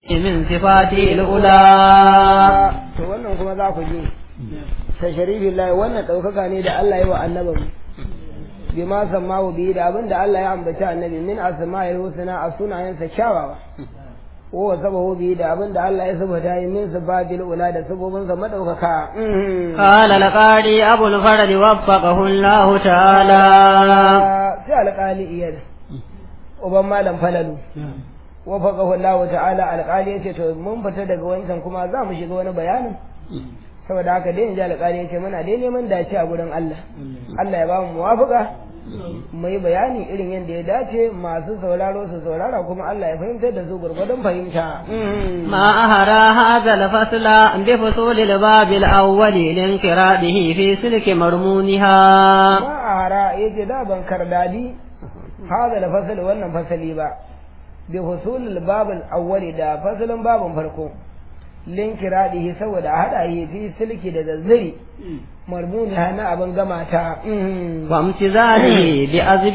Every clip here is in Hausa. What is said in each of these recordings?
من صفاته الأولى to wannan kuma za ku ji tasharifin lahi wannan ɗaukaka ne da Allah ya wa annabin bi ma sammahu bihi da abin da Allah ya ambaci annabi min asma'il husna a sunayensa kyawawa wa wasabahu bihi da abin da Allah ya sabata yi min sifatil ula da sabobinsa madaukaka قال القاري أبو الفرد وفقه الله تعالى sai alƙali iyar uban malam falalu wafaqahu Allah ta'ala alƙali yace to mun fita daga wancan kuma za mu shiga wani bayanin saboda haka dai inji alƙali yace muna dai neman dace a gurin Allah Allah ya ba mu muwafaqa mu yi bayani irin yadda ya dace masu sauraro su saurara kuma Allah ya fahimtar da su gurgurdon fahimta ما أهرى هذا الفصل بفصول الباب الأول لانقراضه في سلك مرمونها ma a hara yace da ban kardadi hada da fasali wannan fasali ba bi husulul babul awwali da fasalin babun farko linkiradihi saboda hada yi fi silki da zazzari marmuni hana abin gama ta وامتزاجه بأزب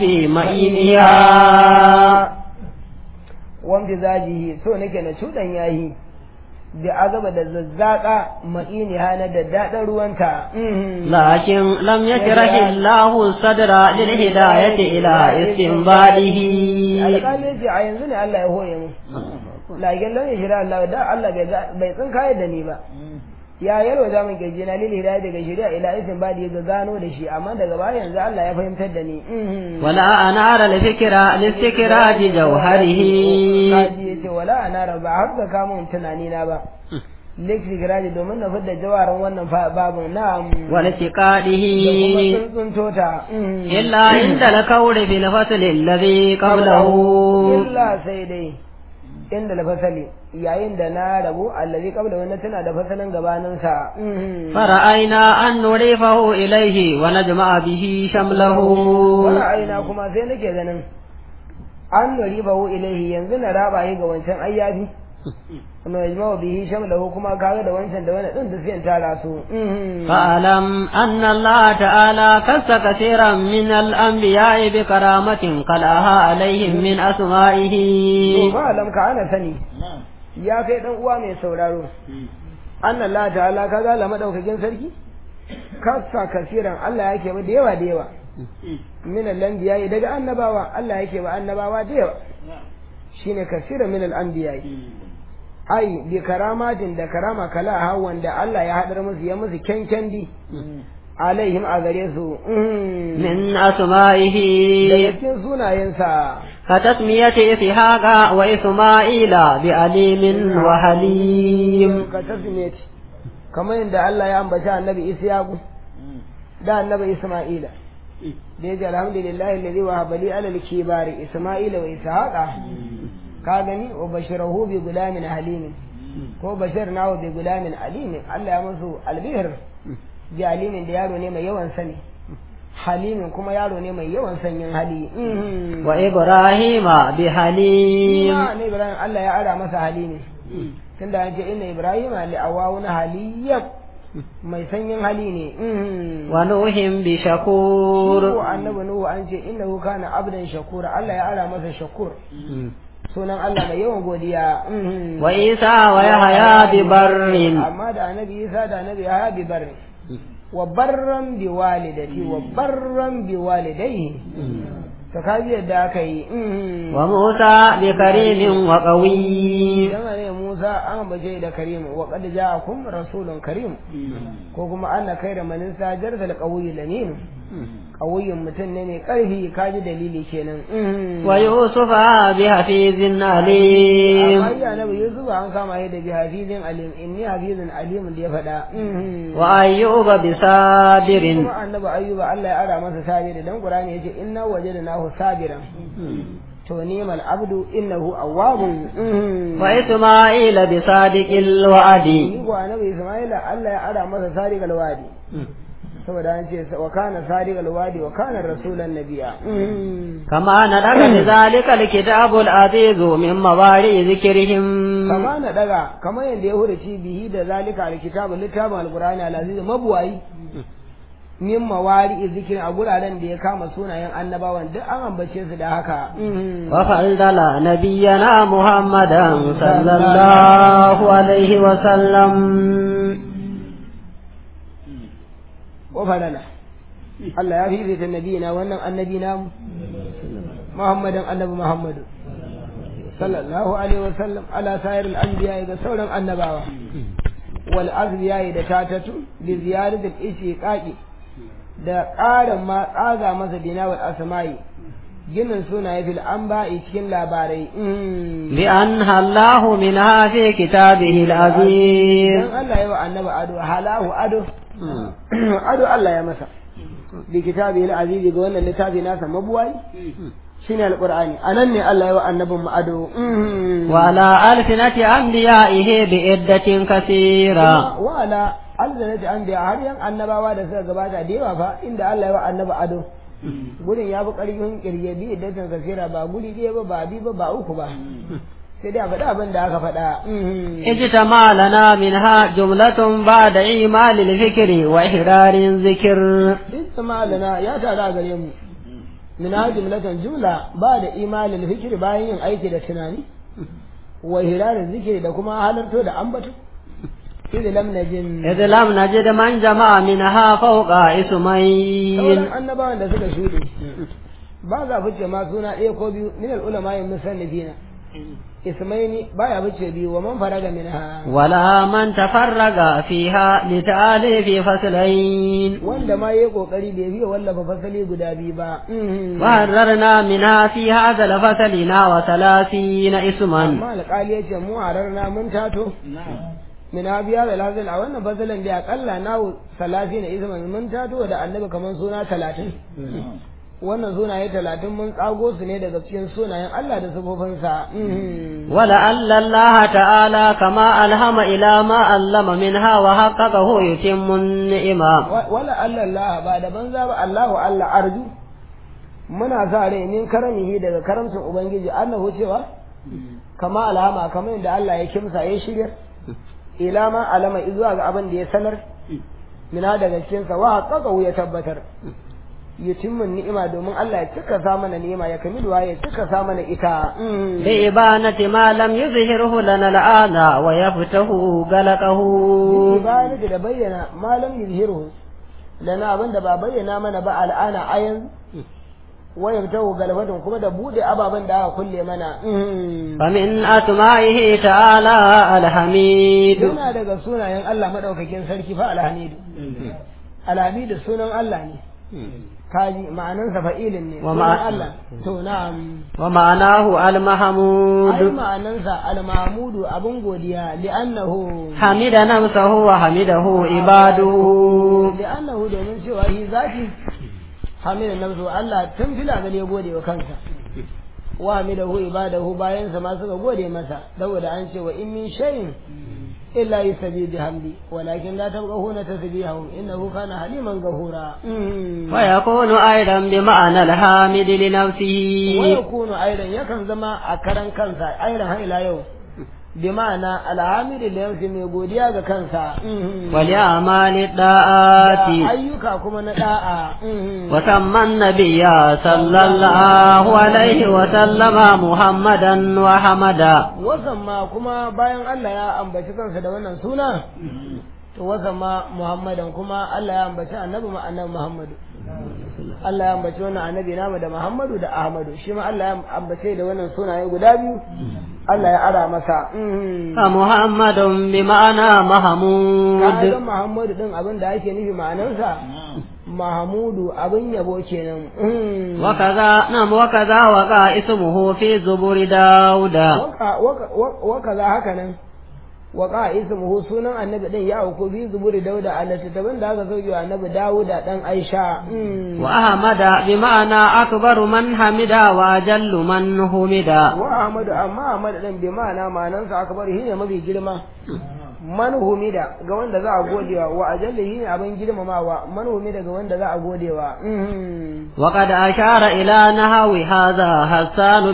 مئينها wanda zajihi so nake na cudan yayi da azaba da zazzaka ma'ini hana da daɗin ruwanta لكن لم يشرح الله الصدر للهداية إلى استنباده alƙali ce a yanzu ne Allah ya hoye mu lagen lam ya shira Allah da Allah bai ga- bai tsin kayar da ni ba ya yalwa za mu gaje na lili hidaya daga shari'a ila isin ba da ya gano da shi amma daga baya yanzu Allah ya fahimtar da ni ولا أنار الفكرة لاستكراج جوهره kaji ya ce wala ana raba har da kamun tunani na ba liksi giraji domin na fidda jawarin wannan fa- babin na والاتقاده kuma tsuntsun tota إلا عند الكور في الفصل الذي قبله illa sai dai inda da fasali yayin da na rabu allazi qabla wannan tana da fasalin gabanin sa فرأينا أن نضيفه إليه ونجمع به شمله wani aina kuma sai nake ganin an nuri bahu ilaihi yanzu na raba yi ga wancan ayyafi kuma ya jima bihi shamlahu kuma kaga da wancan da wani din da sai tara su فاعلم أن الله تعالى كس كثيرا من الأنبياء بكرامة قلعها عليهم من أسمائه to fa alam ka ana sani ya kai dan uwa mai sauraro anna Allah ta'ala kaga la madaukakin sarki kasa kasiran Allah yake ba da yawa da yawa min al-anbiya daga annabawa Allah yake ba annabawa da yawa shine kasiran min al-anbiya ai bi karamatin da karama kala ha wanda Allah ya hadar musu ya musu kyankyandi alaihim a gare su من daga أسمائه cikin sunayensa كتسمية إسحاق وإسماعيل بعليم وحليم ka tasmiyati kamar yadda Allah ya ambaci annabi Isyaku da annabi Isma'ila da yace alhamdulillahi alladhi wahaba li ala al-kibari Isma'ila wa Ishaqa ka gani wa bashirahu bi gulamin halimin ko bashirnahu bi gulamin alimin Allah ya musu albihir bi alimin da yaro ne mai yawan sani halimin kuma yaro ne mai yawan sanyin hali وإبراهيم بحليم Ima ne Ibrahim Allah ya ara masa halimi tunda an ce inna Ibrahim li awawuna haliyyam mai sanyin hali ne ونوح Nuhu بشكور annabi Nuhu an ce innahu kana abdan shakura Allah ya ara masa shakur sunan Allah mai yawan godiya وعيسى ويحيى ببر amma da annabi Isa da annabi Yahya bi barri wa barran bi walidati wa barran bi walidayhi to kaji yadda aka yi وموسى بكريم وقوي Dama ne Musa an baje da Karim wa qad ja'akum rasulun karim ko kuma anna khayra man sajar da qawiy lamin qawiyyun mutum ne mai karfi kaji dalili kenan ويوسف بحفيظ عليم amma ya nabi Yusuf an kama shi da bi hafizin alim inni hafizun alim da ya faɗa وأيوب بصابر kuma annabi ayyuba Allah ya ara masa sabiri dan Qur'ani yace inna wajadnahu sabiran to ni'mal abdu innahu awwabun وإسماعيل بصادق الوعد ni ko annabi Isma'ila Allah ya ara masa sadiqal wadi saboda an ce wa kana sadiqal wadi wa kana rasulan nabiyya كما ندق بذلك الكتاب العزيز من مواري ذكرهم kama na daga kama yanda ya hurace bihi da zalika alkitabu littafin alqur'ani alaziz mabuwayi min mawari zikirin a guraren da ya kama sunayen annabawan duk an ambace su da haka وفضل نبينا محمدا صلى الله عليه وسلم wa falala Allah ya fifita nabiyina wannan annabi namu Muhammadan annabi Muhammadu sallallahu alaihi wa sallam ala sayar al-anbiya ga sauran annabawa wal azbiya da tatatu bi ziyarati al-ishiqaqi da ƙarin ma tsaga masa bina wal asma'i ginin sunaye fil anba'i cikin labarai بأنها الله منها في كتابه العزيز dan Allah ya wa annabi ado halahu ado ado Allah ya masa bi kitabi al-aziz ga wannan littafi nasa mabuwai shine alqur'ani anan ne Allah ya wa annabin mu ado وعلى ألسنة أنبيائه بعدة كثيرة wa ala alzanati anbiya har yan annabawa da suka gabata da yawa fa inda Allah ya wa annabi ado gurin ya fi ƙarfin kirge bi iddatan kasira ba guri ɗaya ba ba bi ba ba uku ba sai dai a faɗa abin da aka faɗa اجتمع لنا منها جملة بعد إيمال الفكر وإحرار ذكر isma lana ya tara gare mu min ha jumlatan jumla ba da imanin fikiri bayan yin aiki da tunani wa hirarin zikiri da kuma halarto da ambato idh lam najin إذ لم نجد من جمع منها فوق اسمين sauran annabawan da suka shuɗe ba za fice ma suna ɗaya ko biyu min al-ulama yin musannifina ismaini baya fice biyu wa man faraga minha ولا من تفرغ فيها لتأليف فصلين wanda ma yayi kokari bai biya wallafa fasali guda biyu ba وحررنا منها في هذا الفصل نحو ثلاثين اسما amma alƙali ya ce mu hararna mun tato min abiya da lazil a wannan fasalin da akalla nawo salati na isman mun tato da annabi kaman suna talatin wannan sunaye talatin mun tsago su ne daga cikin sunayen Allah da sifofinsa ولعل الله تعالى كما ألهم إلى ما علم منها وحققه يتم النعمة wala Allah Allah ba da banza ba Allahu Allah arju muna sa rai min karamihi daga karamcin ubangiji annahu cewa kama alama kamar yadda Allah ya kimsa ya shirya ila ma alama zuwa ga abin da ya sanar mina daga cikin sa wa haqqaqahu ya tabbatar yutimmun ni'ima domin Allah ya cika sa mana ni'ima ya kamiluwa ya cika sa mana ita بإبانة ما لم يظهره لنا الآن ويفته غلقه bayan da bayyana malam yuzhiru lana abin da ba bayyana mana ba al'ana ayan waya fitahu galbatun kuma da bude ababen da aka kulle mana فمن أسمائه تعالى الحميد yana daga sunayen Allah madaukakin sarki fa alhamidu alhamidu sunan Allah ne kaji ma'anansa fa'ilin ne Wa sunan ma'a- Allah to na'am ومعناه ai المحمود ma'anansa al-mahmudu abun godiya li'annahu حمد نفسه وحمده عباده li'annahu domin cewa shi zati hamidan nafsu Allah tun fila gale ya gode wa kansa wa hamidahu ibadahu bayan sa ma suka gode masa saboda an ce wa in min shay'in illa yusabbihu bihamdi walakin la tabqahuna tasbihahum innahu kana haliman ghafura ويكون أيضا بمعنى الحامد wa لنفسه yakunu aidan yakan zama a karan kansa aidan har ila yau bi ma'ana alhamidu da yansu mai godiya ga kansa ولأعمال الطاعات da ayyuka kuma na da'a وسمى النبي صلى الله عليه وسلم محمدا وحمدا wasan ma kuma bayan Allah ya ambaci kansa da wannan suna to wasan ma Muhammadan kuma Allah ya ambaci annabi ma annabi Muhammadu Allah ya ambaci wannan annabi namu da Muhammadu da Ahmadu shi ma Allah ya ambace da wannan sunaye guda biyu Allah ya ara masa فمحمد بمعنى kaga محمود Muhammadu din abin da ake nufi ma'anarsa Mahamudu abin yabo kenan وكذا نعم وكذا وقع اسمه في زبور داود waka waka waka za haka nan waka ismuhu sunan annabi din ya auku bi zuburi dauda a littattafan da aka sauke wa annabi dawuda dan aisha وأحمد بمعنى أكبر من حمد وأجل من حمد wa ahmadu amma ahmad din bi ma'ana ma'anansa akbar shi ne mafi girma man humida ga wanda za a godewa wa ajalli shi ne abin girmamawa man humida ga wanda za a godewa وقد أشار إلى نحو هذا حسان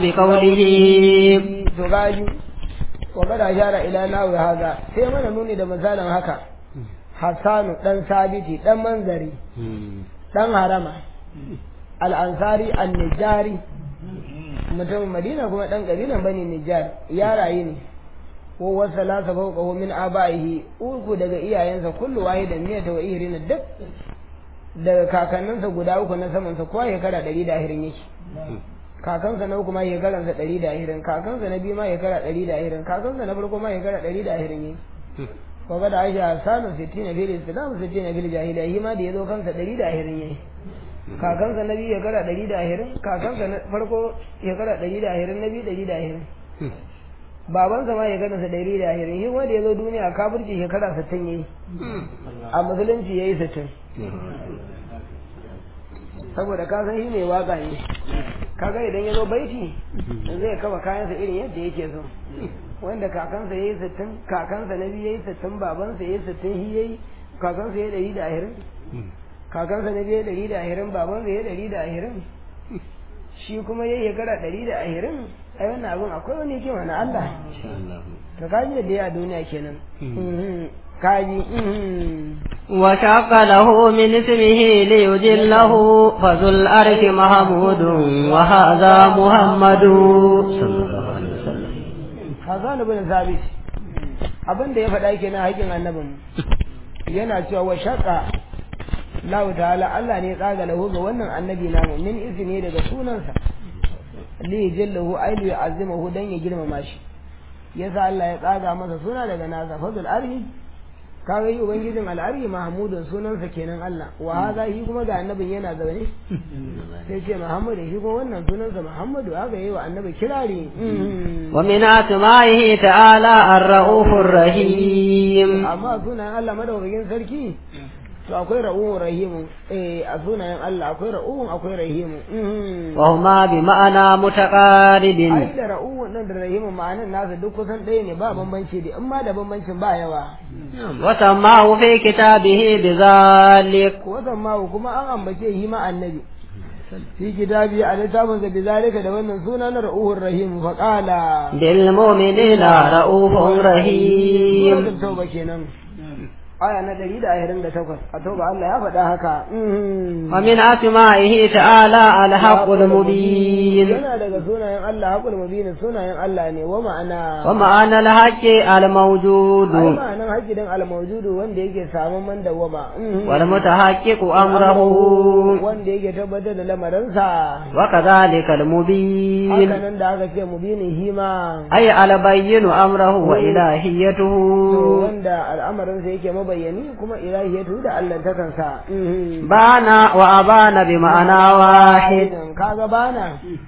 بقوله to gaji wa kada shara ila nawi haza sai mana nuni da misalin haka hassanu dan sabiti dan manzari dan harama al-ansari an-nijari mutumin madina kuma dan kabilan bani nijar ya rayu ne ko wasa la sa fawqahu min abaihi uku daga iyayensa kullu wahidan miyata wa ihrina duk daga kakanninsa guda uku na saman sa kowa shekara ɗari da ahirin yake kakansa na uku ma shekaransa ɗari da ahirin kakansa na biyu ma shekara ɗari da ahirin kakansa na farko ma shekara ɗari da ahirin yake ko ga da aisha sanu sittin fil islam sittin fil jahiliya shi ma da yazo kansa ɗari da ahirin yake kakansa na biyu shekara ɗari da ahirin kakansa na farko shekara ɗari da ahirin na biyu ɗari da ahirin babansa ma shekararsa ɗari da ahirin shi wanda ya zo duniya kafirci shekara sittin ya yi a musulunci ya yi sittin saboda ka san shi ne waka ne kaga idan ya zo baiti zai kama kayansa irin yadda yake so wanda kakansa ya yi sittin kakansa na biyu ya yi sittin babansa ya yi sittin shi ya yi kakansa ya ɗari da ahirin kakansa na biyu ɗari da ahirin babansa ya ɗari da ahirin shi kuma ya yi shekara ɗari da ahirin ai wannan abin akwai wani hikima na Allah to kaji da ya a duniya kenan kaji وشق له من اسمه ليجله فذو الأرش محمود وهذا محمد صلى الله عليه وسلم Hassan ibn Sabit abin da ya faɗa kenan haƙin annabin yana cewa wa shaqa Allah ta'ala Allah ne tsaga lahu ga wannan annabi namu min izini daga sunansa li jallahu ailu ya azimahu dan ya girmama shi yasa Allah ya tsaga masa suna daga nasa fadul arhi kaga yi ubangijin al'arhi mahmudun sunansa kenan Allah wa haza shi kuma ga annabin yana zaune sai ce muhammadu shi kuma wannan sunansa muhammadu haka yi wa annabi kirari ومن أسمائه تعالى الرؤوف الرحيم amma sunayen Allah madaukakin sarki to akwai ra'uhun rahimu eh a sunayen Allah akwai ra'uhun akwai rahimu وهما بمعنى متقارب ai da ra'uhun nan da rahimu ma'anan nasa duk kusan ɗaya ne ba bambanci da in ma da bambancin ba yawa وسماه في كتابه بذلك wasan ma kuma an ambace shi ma annabi fi kitabi a littafin sa bizalika da wannan suna na ra'uhur rahim fa qala بالمؤمنين رؤوف رحيم suratul tauba kenan aya na 128 a tauba Allah ya faɗa haka ومن أسمائه تعالى الحق المبين yana daga sunayen Allah haƙul mubin sunayen Allah ne wa ma'ana ومعنى الحق الموجود ai ma'anan haƙidan al-mawjudu wanda yake samun man dawama والمتحقق أمره wanda yake tabbatar da lamarinsa وكذلك haka المبين nan da aka ce mubinin hima أي البين أمره وإلهيته to wanda al'amarinsa yake mabayyani kuma ilahiyatu da allantakansa بان وأبان بمعنى واحد kaga bana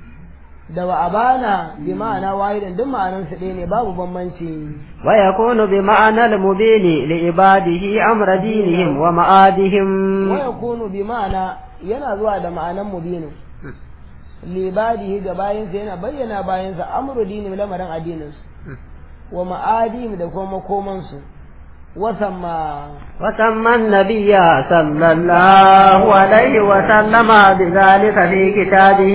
da wa abana bi ma'ana wahidan duk ma'anan su ɗaya ne babu bambanci ويكون بمعنى المبين لعباده أمر دينهم ومآدهم wa yakunu bi ma'ana yana zuwa da ma'anan mubinu libadihi ga bayansa yana bayyana bayansa amru dini lamarin addininsu wa ma'adim da kuma makomansu wasamma وسمى النبي صلى الله عليه وسلم بذلك في كتابه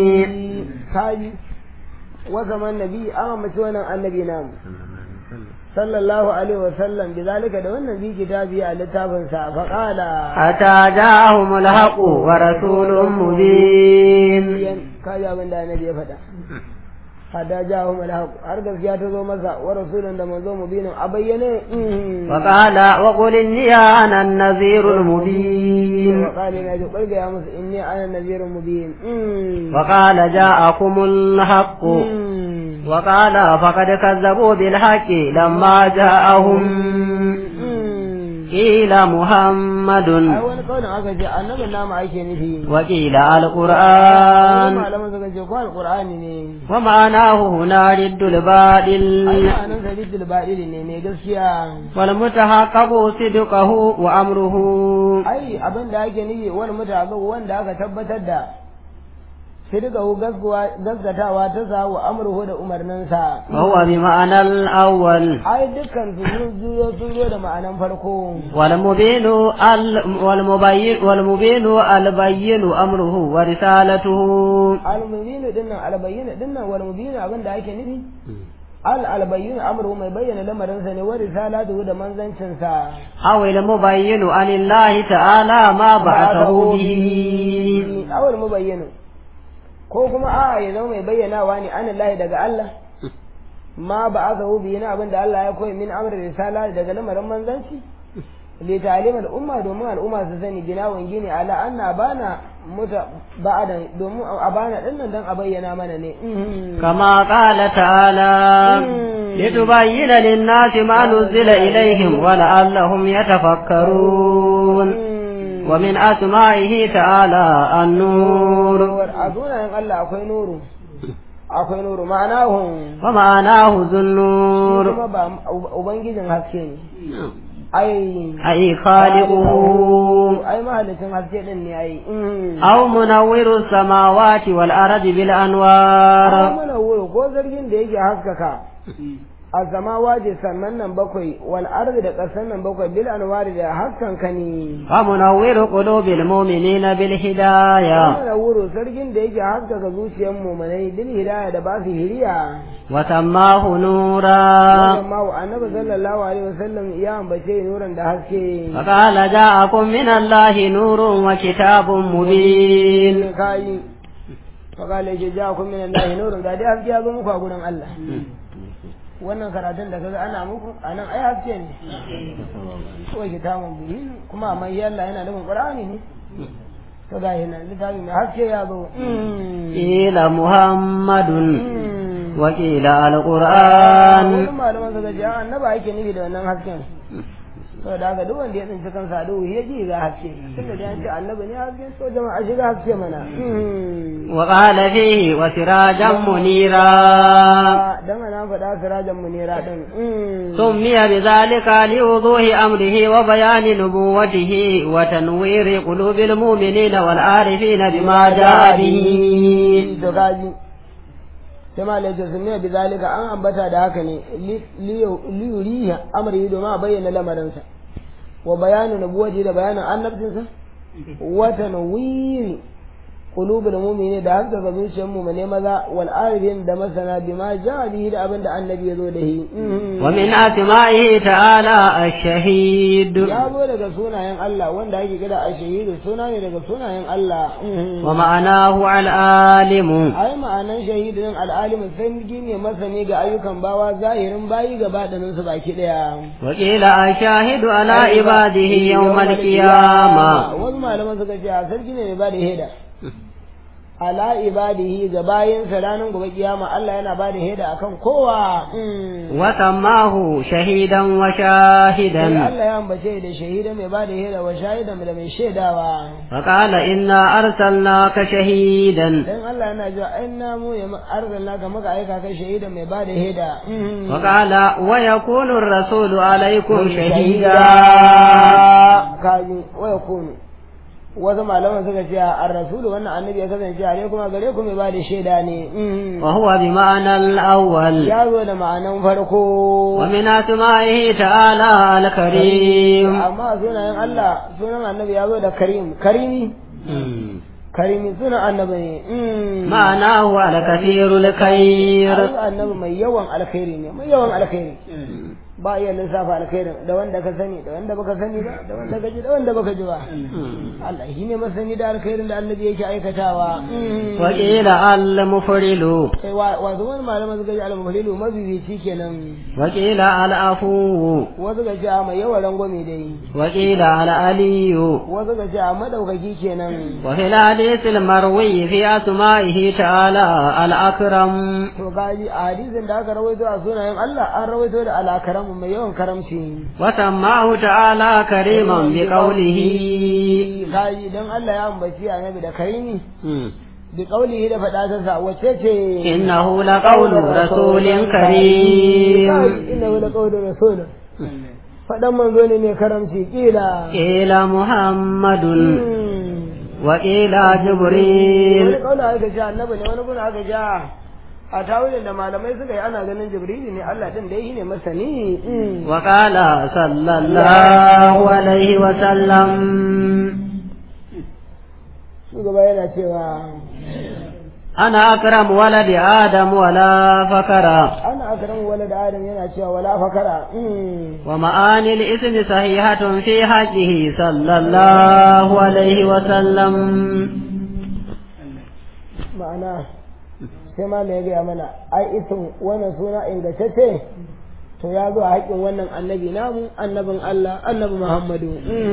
kaji wasamman nabi an amince wannan annabi namu sallallahu alaihi wa sallam bi zalika da wannan bi kitabi a littafin sa fa qala حتى جاءهم الحق ورسول مبين kaji abin da annabi ya faɗa hada jahum alhaq har gaskiya ta zo masa wa rasulun da manzo mubinin a bayyane وقال وقل إني أنا النذير المبين وقال ina ji ɓarga ya musu inni ana nazirun mubin وقال جاءكم الحق وقال فقد كذبوا بالحق لما جاءهم قيل محمد ai wani kaunin aka ce annabin nama ake nufi وقيل wani القرآن malaman suka ce ko alqur'ani ne ومعناه هنا رد الباطل ai ma'anan sa rijil baɗili ne mai gaskiya والمتحقق صدقه وأمره ai abin da ake nufi wani mutane wanda aka tabbatar da sidqahu gaskatawa ta sa wa amruhu da umarninsa وهو بمعنى الأول ai dukkan su sun juyo sun zo da ma'anan farko والمبين ال والمبين والمبين البين أمره ورسالته al-mubinu dinnan al-bayyinu dinnan wal mubinu abin da ake nufi al albayyin amru mai bayyana lamarinsa ne wa risalatu da manzancinsa أو المبين عن الله تعالى ما بعثه به awal mubayyinu ko kuma a ya zama mai bayyanawa ne an Allah daga Allah ma ba aka hu biyu abin da Allah ya koyi min amr risala daga lamarin manzanci li ta'lim al'umma domin al'umma su sani ginawan gini ala anna bana muta ba'adan domin abana din nan dan a bayyana mana ne كما قال تعالى لتبين للناس ما نزل إليهم ولعلهم يتفكرون ومن أسمائه تعالى النور a sunayen Allah akwai nuru akwai nuru ma'anahum ومعناه ذو النور kuma ba ubangijin haske ne ai أي خالقه ai mahalicin haske din ne ai أو منور السماوات والأرض بالأنوار mana wuri ko zargin da yake haskaka a zama waje sannan nan bakwai wal ardi da ƙasan nan bakwai bil anwari da haskan ka ne ومنور قلوب المؤمنين بالهداية mana wuri zargin da yake haskaka zuciyar mu'minai bil hidaya da ba su hiriya وسماه نورا wannan ma annabi sallallahu alaihi wasallam ya ambace nuran da haske فقال جاءكم من الله نور وكتاب مبين kai fakala yake ja kun min Allah nurun ga dai haske ya zo muku a gurin Allah wannan karatun da kaga ana muku anan ai haske ne ko kitabun bihin kuma amma yalla yana nufin Qur'ani ne to ga yana littafi mai haske ya zo قيل محمد وقيل wani القرآن malaman suka ce a annaba ake nufi da wannan hasken saboda haka duk wanda ya tsinci kansa a duhu ya ji ga haske tunda da ya ce annabi ne haske so jama'a shiga haske mana وقال فيه وسراجا منيرا dan ana faɗa sirajan munira din سمي بذلك لوضوح أمره وبيان نبوته وتنوير قلوب المؤمنين والعارفين بما جاء به to gaji sai ma laifin sun ne bizalika an ambata da haka ne liyuriya amri domin a bayyana lamarinsa wa bayanin nubuwaji da bayanin annabcinsa wata nawiri qulubul mu'mini da haskaka zuciyar mu'mine maza wal arifin da masana bima ja'a bihi da abin da annabi ya zo da shi ومن أسمائه تعالى الشهيد ya zo daga sunayen Allah wanda ake kira a shahidu suna ne daga sunayen Allah ومعناه العالم ai ma'anan shahidin al'alimin sai ne masani ga ayyukan bawa zahirin bayi gaba ɗanin su baki ɗaya. وقيل الشاهد على عباده يوم القيامة Wasu malaman suka ce a sarki ne mai ba da heda. Ala ibadihi ga bayinsa ranar gobe kiyama Allah yana ba da heda akan kowa. وسماه شهيدا Sai وشاهدا Allah ya ambace da shahida mai ba da heda wa shahidan da mai shaidawa. فقال إنا أرسلناك شهيدا Dan Allah yana cewa ai na mu ya arzalna ka maka aika kai shahida mai ba da heda. وقال ويكون الرسول عليكم شهيدا kaji waya kunu wasu malaman suka ce a rasulu wannan annabi ya kasance a kuma gare ku mai ba da shaida ne وهو بمعنى الأول ya zo da ma'anan farko ومن أسمائه تعالى الكريم amma sunayen Allah sunan annabi ya zo da karim karimi karimi sunan annabi ne معناه الكثير الخير Ai, annabi mai yawan alkhairi ne mai yawan alkhairi ba iya lissafa alkhairin da wanda ka sani da wanda baka sani ba da wanda ka ji da wanda baka ji ba Allah shi ne masani da alkhairin da annabi yake aikatawa وقيل المفرل sai wa wasu wani malaman suka ji al-muhlilu mabibici kenan وقيل العفو wasu ga ce a mai yawan rangwame dai وقيل العلي wasu ga ce a madaukaki kenan وفي الحديث المروي في أسمائه تعالى الأكرم to gaji a hadisin da aka rawaito a sunayen Allah an rawaito da alakaramu mai yawan karamci وسماه تعالى كريما بقوله gaji don Allah ya ambaci annabi da karimi bi qaulihi da fada ta sa wace ce إنه لقول رسول كريم innahu la qawlu rasul fadan manzo ne mai karamci kila قيل محمد Hmm. وقيل wani جبريل kaula aka ja annabi ne wani guna aka ja a tawilin da malamai suka yi ana ganin jibrili ne Allah din da yi ne masani Hmm. وقال صلى الله عليه وسلم shugaba yana cewa أنا أكرم ولد آدم ولا فكر ana akram walad adam yana cewa wala fakara ومعاني الاسم صحيحة في حقه صلى الله عليه وسلم ma'ana sai ma ya gaya mana ai isin wannan suna ingantacce to ya zo a haƙƙin wannan annabi namu annabin Allah annabi Muhammadu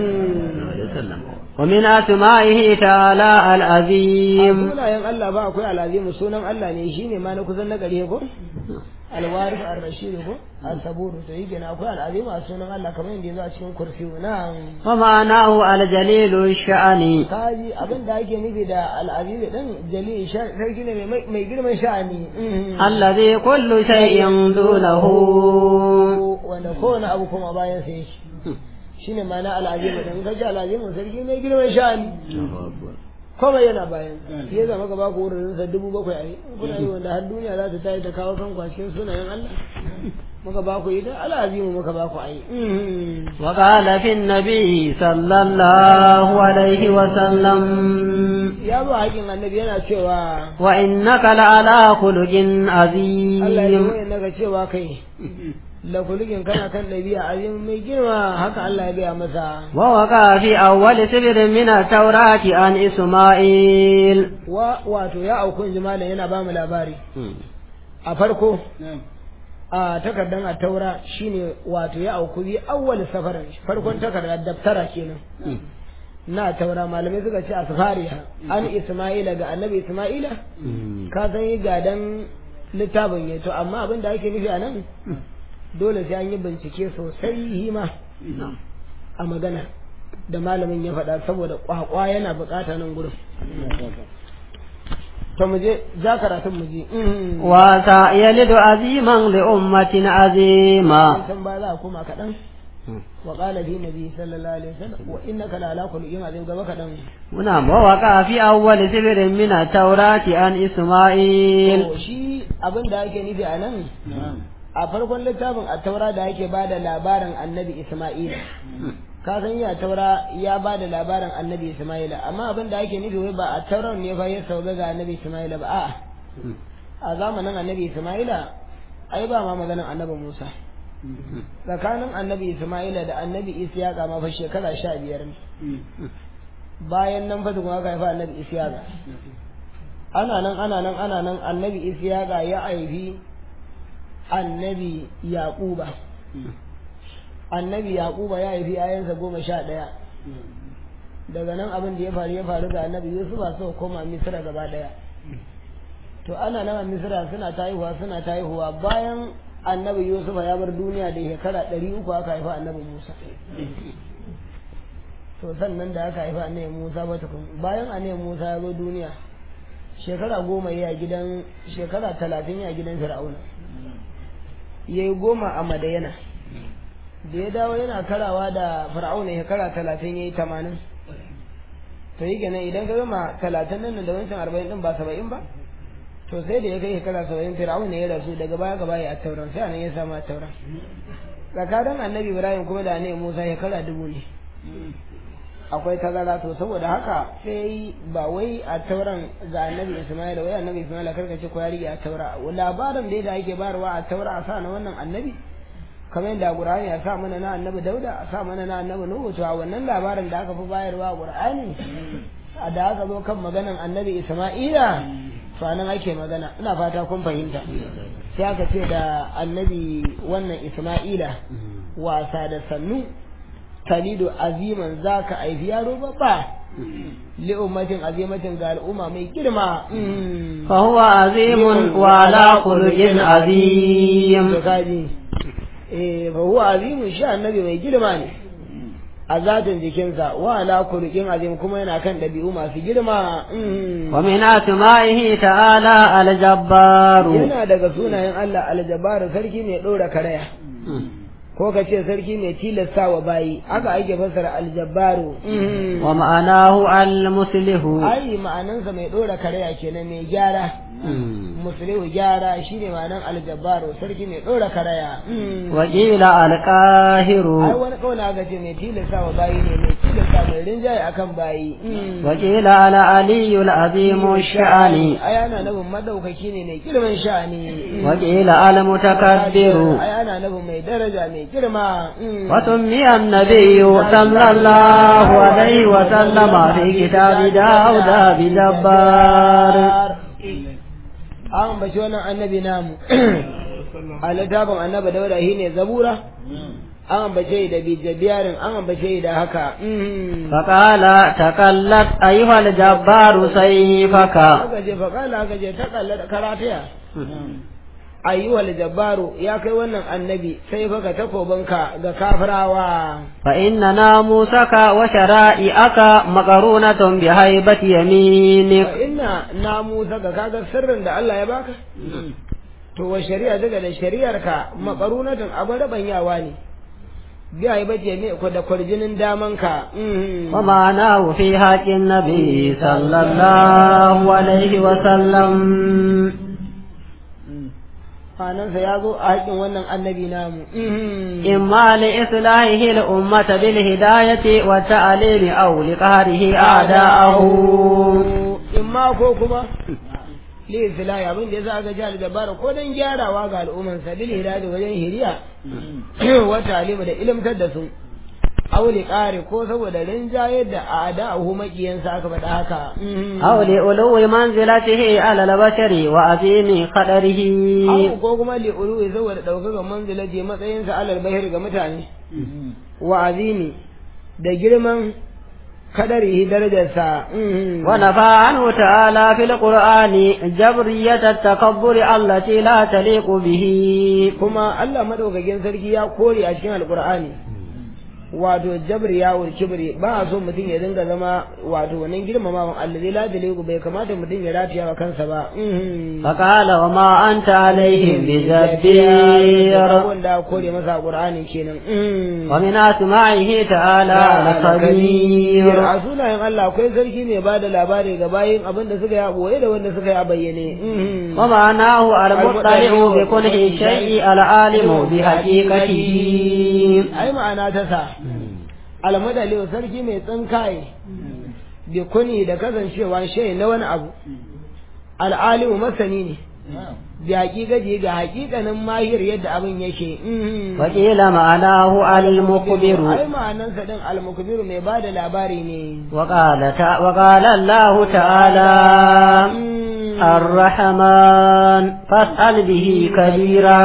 ومن أسمائه تعالى العظيم sunayen Allah ba akwai al'azimu sunan Allah ne shine ma na kusan na gare ko alwarif ar-rashid ko al-sabur to yake na akwai al'azimu a sunan Allah kamar yadda yazo a cikin kursi na ومعناه الجليل الشأن kaji abin da ake nufi da al'azimu din jalil sarki ne mai mai girman sha'ani الذي كل شيء دونه wanda kowane abu kuma bayan sai shi shine ma'ana al'azimu din kaji al'azimu sarki mai girman sha'ani komai yana bayan ya zama gaba ku wurin sa dubu bakwai a yi kuna yi wanda har duniya za ta tayi ta kawo kan kwashin sunayen Allah muka ba ku ita al'azimu muka ba ku a yi وقال في النبي صلى الله عليه وسلم ya zo haƙin annabi yana cewa وإنك لعلى خلق Allah ya عظيم yi naga cewa kai la kuligin kana kan ɗabi'a azim mai girma haka Allah ya gaya masa ووقع في أول سبر من التوراة عن إسماعيل wa wato ya auku jimalin yana ba mu labari a farko a takardar a taura shine wato ya auku bi awwal safarin farkon takardar daftara kenan na taura malamai suka ce asfariya an isma'ila ga annabi isma'ila ka san yi gadan littafin ya to amma abin da ake nufi a nan dole sai an yi bincike sosai hima a magana da malamin ya faɗa saboda kwakwa yana bukata nan gurin to mu je za karatun mu je وسيلد عظيما لأمة عظيمة can ba za a koma kaɗan wa ƙala fi nabi sallallahu alaihi wasallam wa innaka la ala kulli yin azim gaba kaɗan نعم ووقع في أول سبر من التوراة عن إسماعيل to shi abin da ake nufi a nan a farkon littafin a taura da ake ba da labarin annabi isma'ila ka san ya taura ya ba da labarin annabi isma'ila amma abin da ake nufi wai ba a taurar ne fa ya sauka ga annabi isma'ila ba a'a a zamanin annabi isma'ila ai ba ma maganin annabi musa tsakanin annabi isma'ila da annabi isiyaka ma fa shekara sha biyar ne bayan nan fa tukun aka haifa annabi isiyaka ana nan ana nan ana nan annabi isiyaka ya haifi annabi yaquba annabi yaquba ya haifi ayansa goma sha ɗaya daga nan abin da ya faru ya faru ga annabi yusufa so koma misira gaba ɗaya to ana nan a misira suna ta haihuwa suna ta haihuwa bayan annabi yusufa ya bar duniya da shekara ɗari uku aka haifa annabi musa to sannan da aka haifa annabi musa ba tukun bayan annabi musa ya zo duniya shekara goma ya gidan shekara talatin ya gidan fir'auna ya yi goma a madayana da ya dawo yana karawa da fir'auna shekara talatin ya yi tamanin to yi kenan idan ka gama talatin nan da wancan arba'in din ba saba'in ba to sai da ya kai shekara saba'in fir'auna ya rasu daga baya gaba ya tauran sai anan ya samu a tauran tsakanin annabi ibrahim kuma da annabi musa shekara dubu ne akwai tazara to saboda haka sai ba wai a tauran ga annabi ismail wai annabi ismail karka ce ko ya rige a taura labarin da da ake bayarwa a taura a sa na wannan annabi kamar yadda qur'ani ya sa mana na annabi dauda a sa mana na annabi nuhu to a wannan labarin da aka fi bayarwa a qur'ani a da aka zo kan maganan annabi isma'ila to anan ake magana ina fata kun fahimta sai aka ce da annabi wannan isma'ila wasa da sannu talidu aziman za ka aifi yaro babba li ummatin azimatin ga al'umma mai girma فهو عظيم وعلى خلق عظيم to kaji eh fa huwa azimun shi annabi mai girma ne a zatin jikinsa wa ala khuluqin azim kuma yana kan dabi'u masu girma ومن أسمائه تعالى الجبار yana daga sunayen Allah aljabaru sarki mai ɗora karaya ko ka ce sarki mai tilasta wa bayi haka ake fassara aljabbaru ومعناه المسله ai ma'anansa mai ɗora karaya kenan mai gyara muslihu gyara shine ma'anan aljabbaru sarki mai dora karaya وقيل ai القاهر wani kauna ga ce mai tilasta wa bayi ne mai tilasta mai rinjaye akan bayi وقيل على علي العظيم الشأن ai ana nufin madaukaki ne mai girman sha'ani وقيل المتكبر ai ana nufin mai daraja mai girma وسمي النبي صلى الله عليه وسلم في كتاب داود بجبار an bashi wannan annabi namu a littafin annabi dauda shi ne zabura an ambace da bijabiyarin an ambace da haka فقال تكلت أيها الجبار سيفك aka je faƙala aka je ta kalla da karatiya ayyuhal jabbaru ya kai wannan annabi sai faka takobinka ga kafirawa فإن ناموسك وشرائعك مقرونة بهيبة يمينك fa inna namusa ga kaga sirrin da Allah ya baka to wa shari'a daga da shari'arka makarunatun abin rabanyawa ne biya yi bace ne ko da kwarjinin damanka ومعناه في حق النبي صلى الله عليه وسلم Manansa ya zo a haƙin wannan annabi namu. إما لإصلاحه الأمة بالهداية والتعليم أو لقهره أعداءه Imma ko kuma li islahi abin da yasa aka ji aljabara ko dan gyarawa ga al'umman sa bil hidayah wajen hiriya wa ta'lim da ilimtar da su aw li qari ko saboda rinjayar da a'da'uhu makiyansa aka faɗa haka أو لألو منزلته على البشر وعظيم قدره aw ko kuma li uluwi saboda ɗaukakan manzilaji matsayinsa alal bahir ga mutane wa azimi da girman kadarihi darajarsa ونفى عنه تعالى في القرآن جبرية التكبر التي لا تليق به kuma Allah madaukakin sarki ya kore a cikin alkur'ani wato jabri ya wul kibri ba a so mutum ya dinga zama wato wannan girmamawan allazi la daliku bai kamata mutum ya rafiya wa kansa ba فقال وما أنت عليهم بجبير wanda kore masa qur'ani kenan ومن أسمائه تعالى الخبير a sunayen Allah akwai sarki mai bada labari ga bayin abin da suka yi a boye da wanda suka yi a bayyane ومعناه المطلع بكل شيء العالم بحقيقته ai ma'ana ta sa almadali sarki mai tsinkaye bi kuni da kasancewa shay na wani abu al'alimu masani ne bi haƙiƙaji ga haƙiƙanin mahir yadda abin yake وقيل معناه المخبر ai ma'anansa din almukbiru mai ba da labari ne وقال تع- وقال الله تعالى الرحمن فاسأل به كبيرا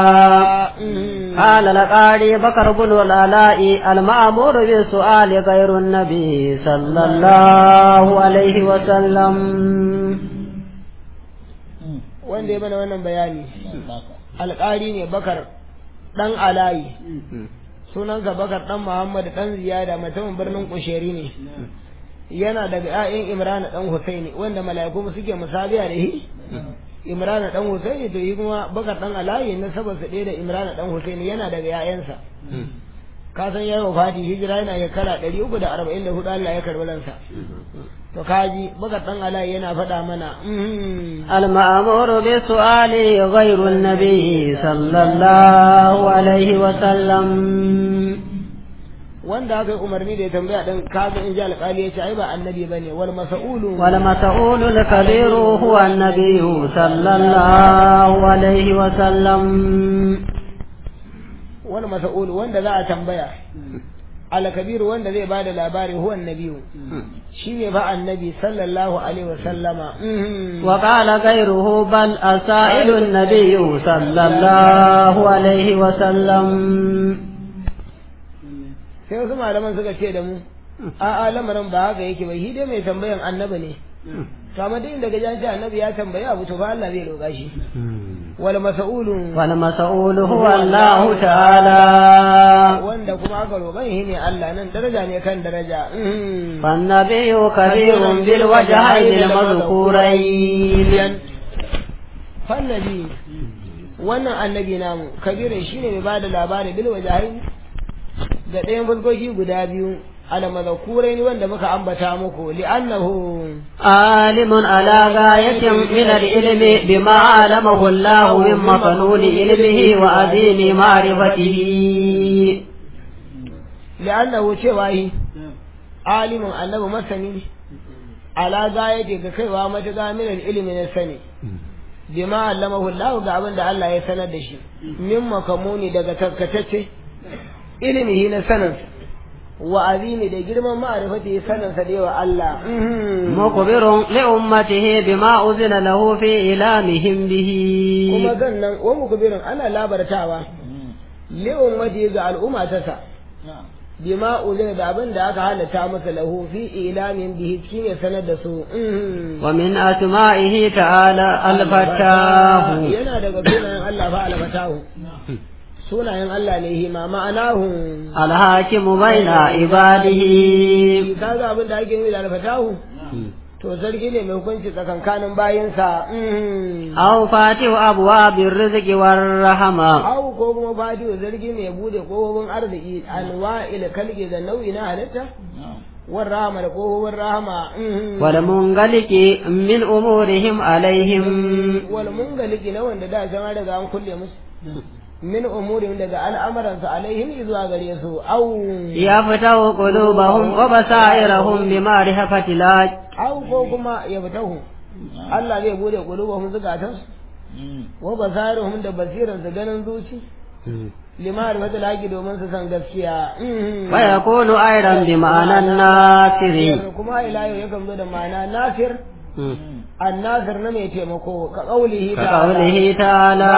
قال لقاري بكر بن العلاء المأمور بالسؤال غير النبي صلى الله عليه وسلم wanda ya mana wannan bayani alƙari ne bakar ɗan alayi sunansa bakar ɗan muhammad ɗan ziyada mutumin birnin kusheri ne yana daga 'ya'yan imran ɗan husaini wanda mala'iku suke musabiya da shi imran ɗan husaini to yi kuma bakar ɗan alayi na sabarsa ɗaya da imran ɗan husaini yana daga 'ya'yansa ka san yayi wafati hijira yana shekara ɗari uku da arba'in da hudu Allah ya karɓi ransa to kaji bakar ɗan alayi yana faɗa mana المأمور بالسؤال غير النبي صلى الله عليه وسلم wanda aka yi umarni da ya tambaya ɗin kaga in ji alƙali ya ce ai ba annabi ba ne wal masa'ulu والمسؤول الكبير هو النبي صلى الله عليه وسلم wal masa'ulu wanda za a tambaya alkabiru wanda zai bada labari huwa annabiyu shi ne ba annabi sallallahu alaihi wa sallama وقال غيره بل السائل النبي صلى الله عليه وسلم sai wasu malaman suka ce da mu a'a lamarin ba haka yake ba shi dai mai tambayan annabi ne to amma duk inda gajan ce annabi ya tambayi abu to fa Allah zai roƙa shi wal mas'ulu والمسؤول هو الله تعالى wanda kuma aka roƙan shi ne Allah nan daraja ne kan daraja فالنبي كبير بالوجهين المذكورين fannabi wannan annabi namu kabirin shine mai bada labari bil wajahin ga ɗayan fuskoki guda biyu ala mazakurai ne wanda muka ambata muku li'annahu عالم على غاية من العلم بما علمه الله من مفنون علمه وعظيم معرفته li'annahu cewa yi alimin annabi masani ne ala gayati ga kaiwa matuƙa min ilimi na sani bima allamahu Allah ga abin da Allah ya sanar da shi min makamuni daga taskatacce ilimihi na saninsa wa azimi da girman ma'arifati saninsa da yawa Allah مخبر لأمته بما أذن له في إعلامهم به kuma sannan wa mukbirin ana labartawa li ummati ga al'umma ta sa bima uzina da abin da aka halatta masa lahu fi ilamin bihi shine sanar da su ومن أسمائه تعالى الفتاه yana daga sunayen Allah fa alfatahu sunayen Allah ne hima ma'anahu الحاكم بين عباده kaga abin da ake nufi da alfatahu to sarki ne mai hukunci tsakankanin bayinsa أو فاتح أبواب الرزق والرحمة au ko kuma fatihu zargi mai bude kofofin arziki anwa'il kalge da nau'i na halitta war rahama da kofofin rahama والمنغلق من أمورهم عليهم wal mungaliki na wanda da jama'a daga an kulle musu min umurin daga al'amuransa alaihim zuwa gare su au يفتح قلوبهم وبصائرهم بمعرفة الله au ko kuma ya fitahu Allah zai bude qulubuhum zukatansu wa basaruhum da basiransu ganin zuci limar wata laki domin su san gaskiya ويكون أيضا بمعنى الناصر kuma ila yau yakan zo da ma'ana nasir annasir na mai taimako ka kaulihi كقوله تعالى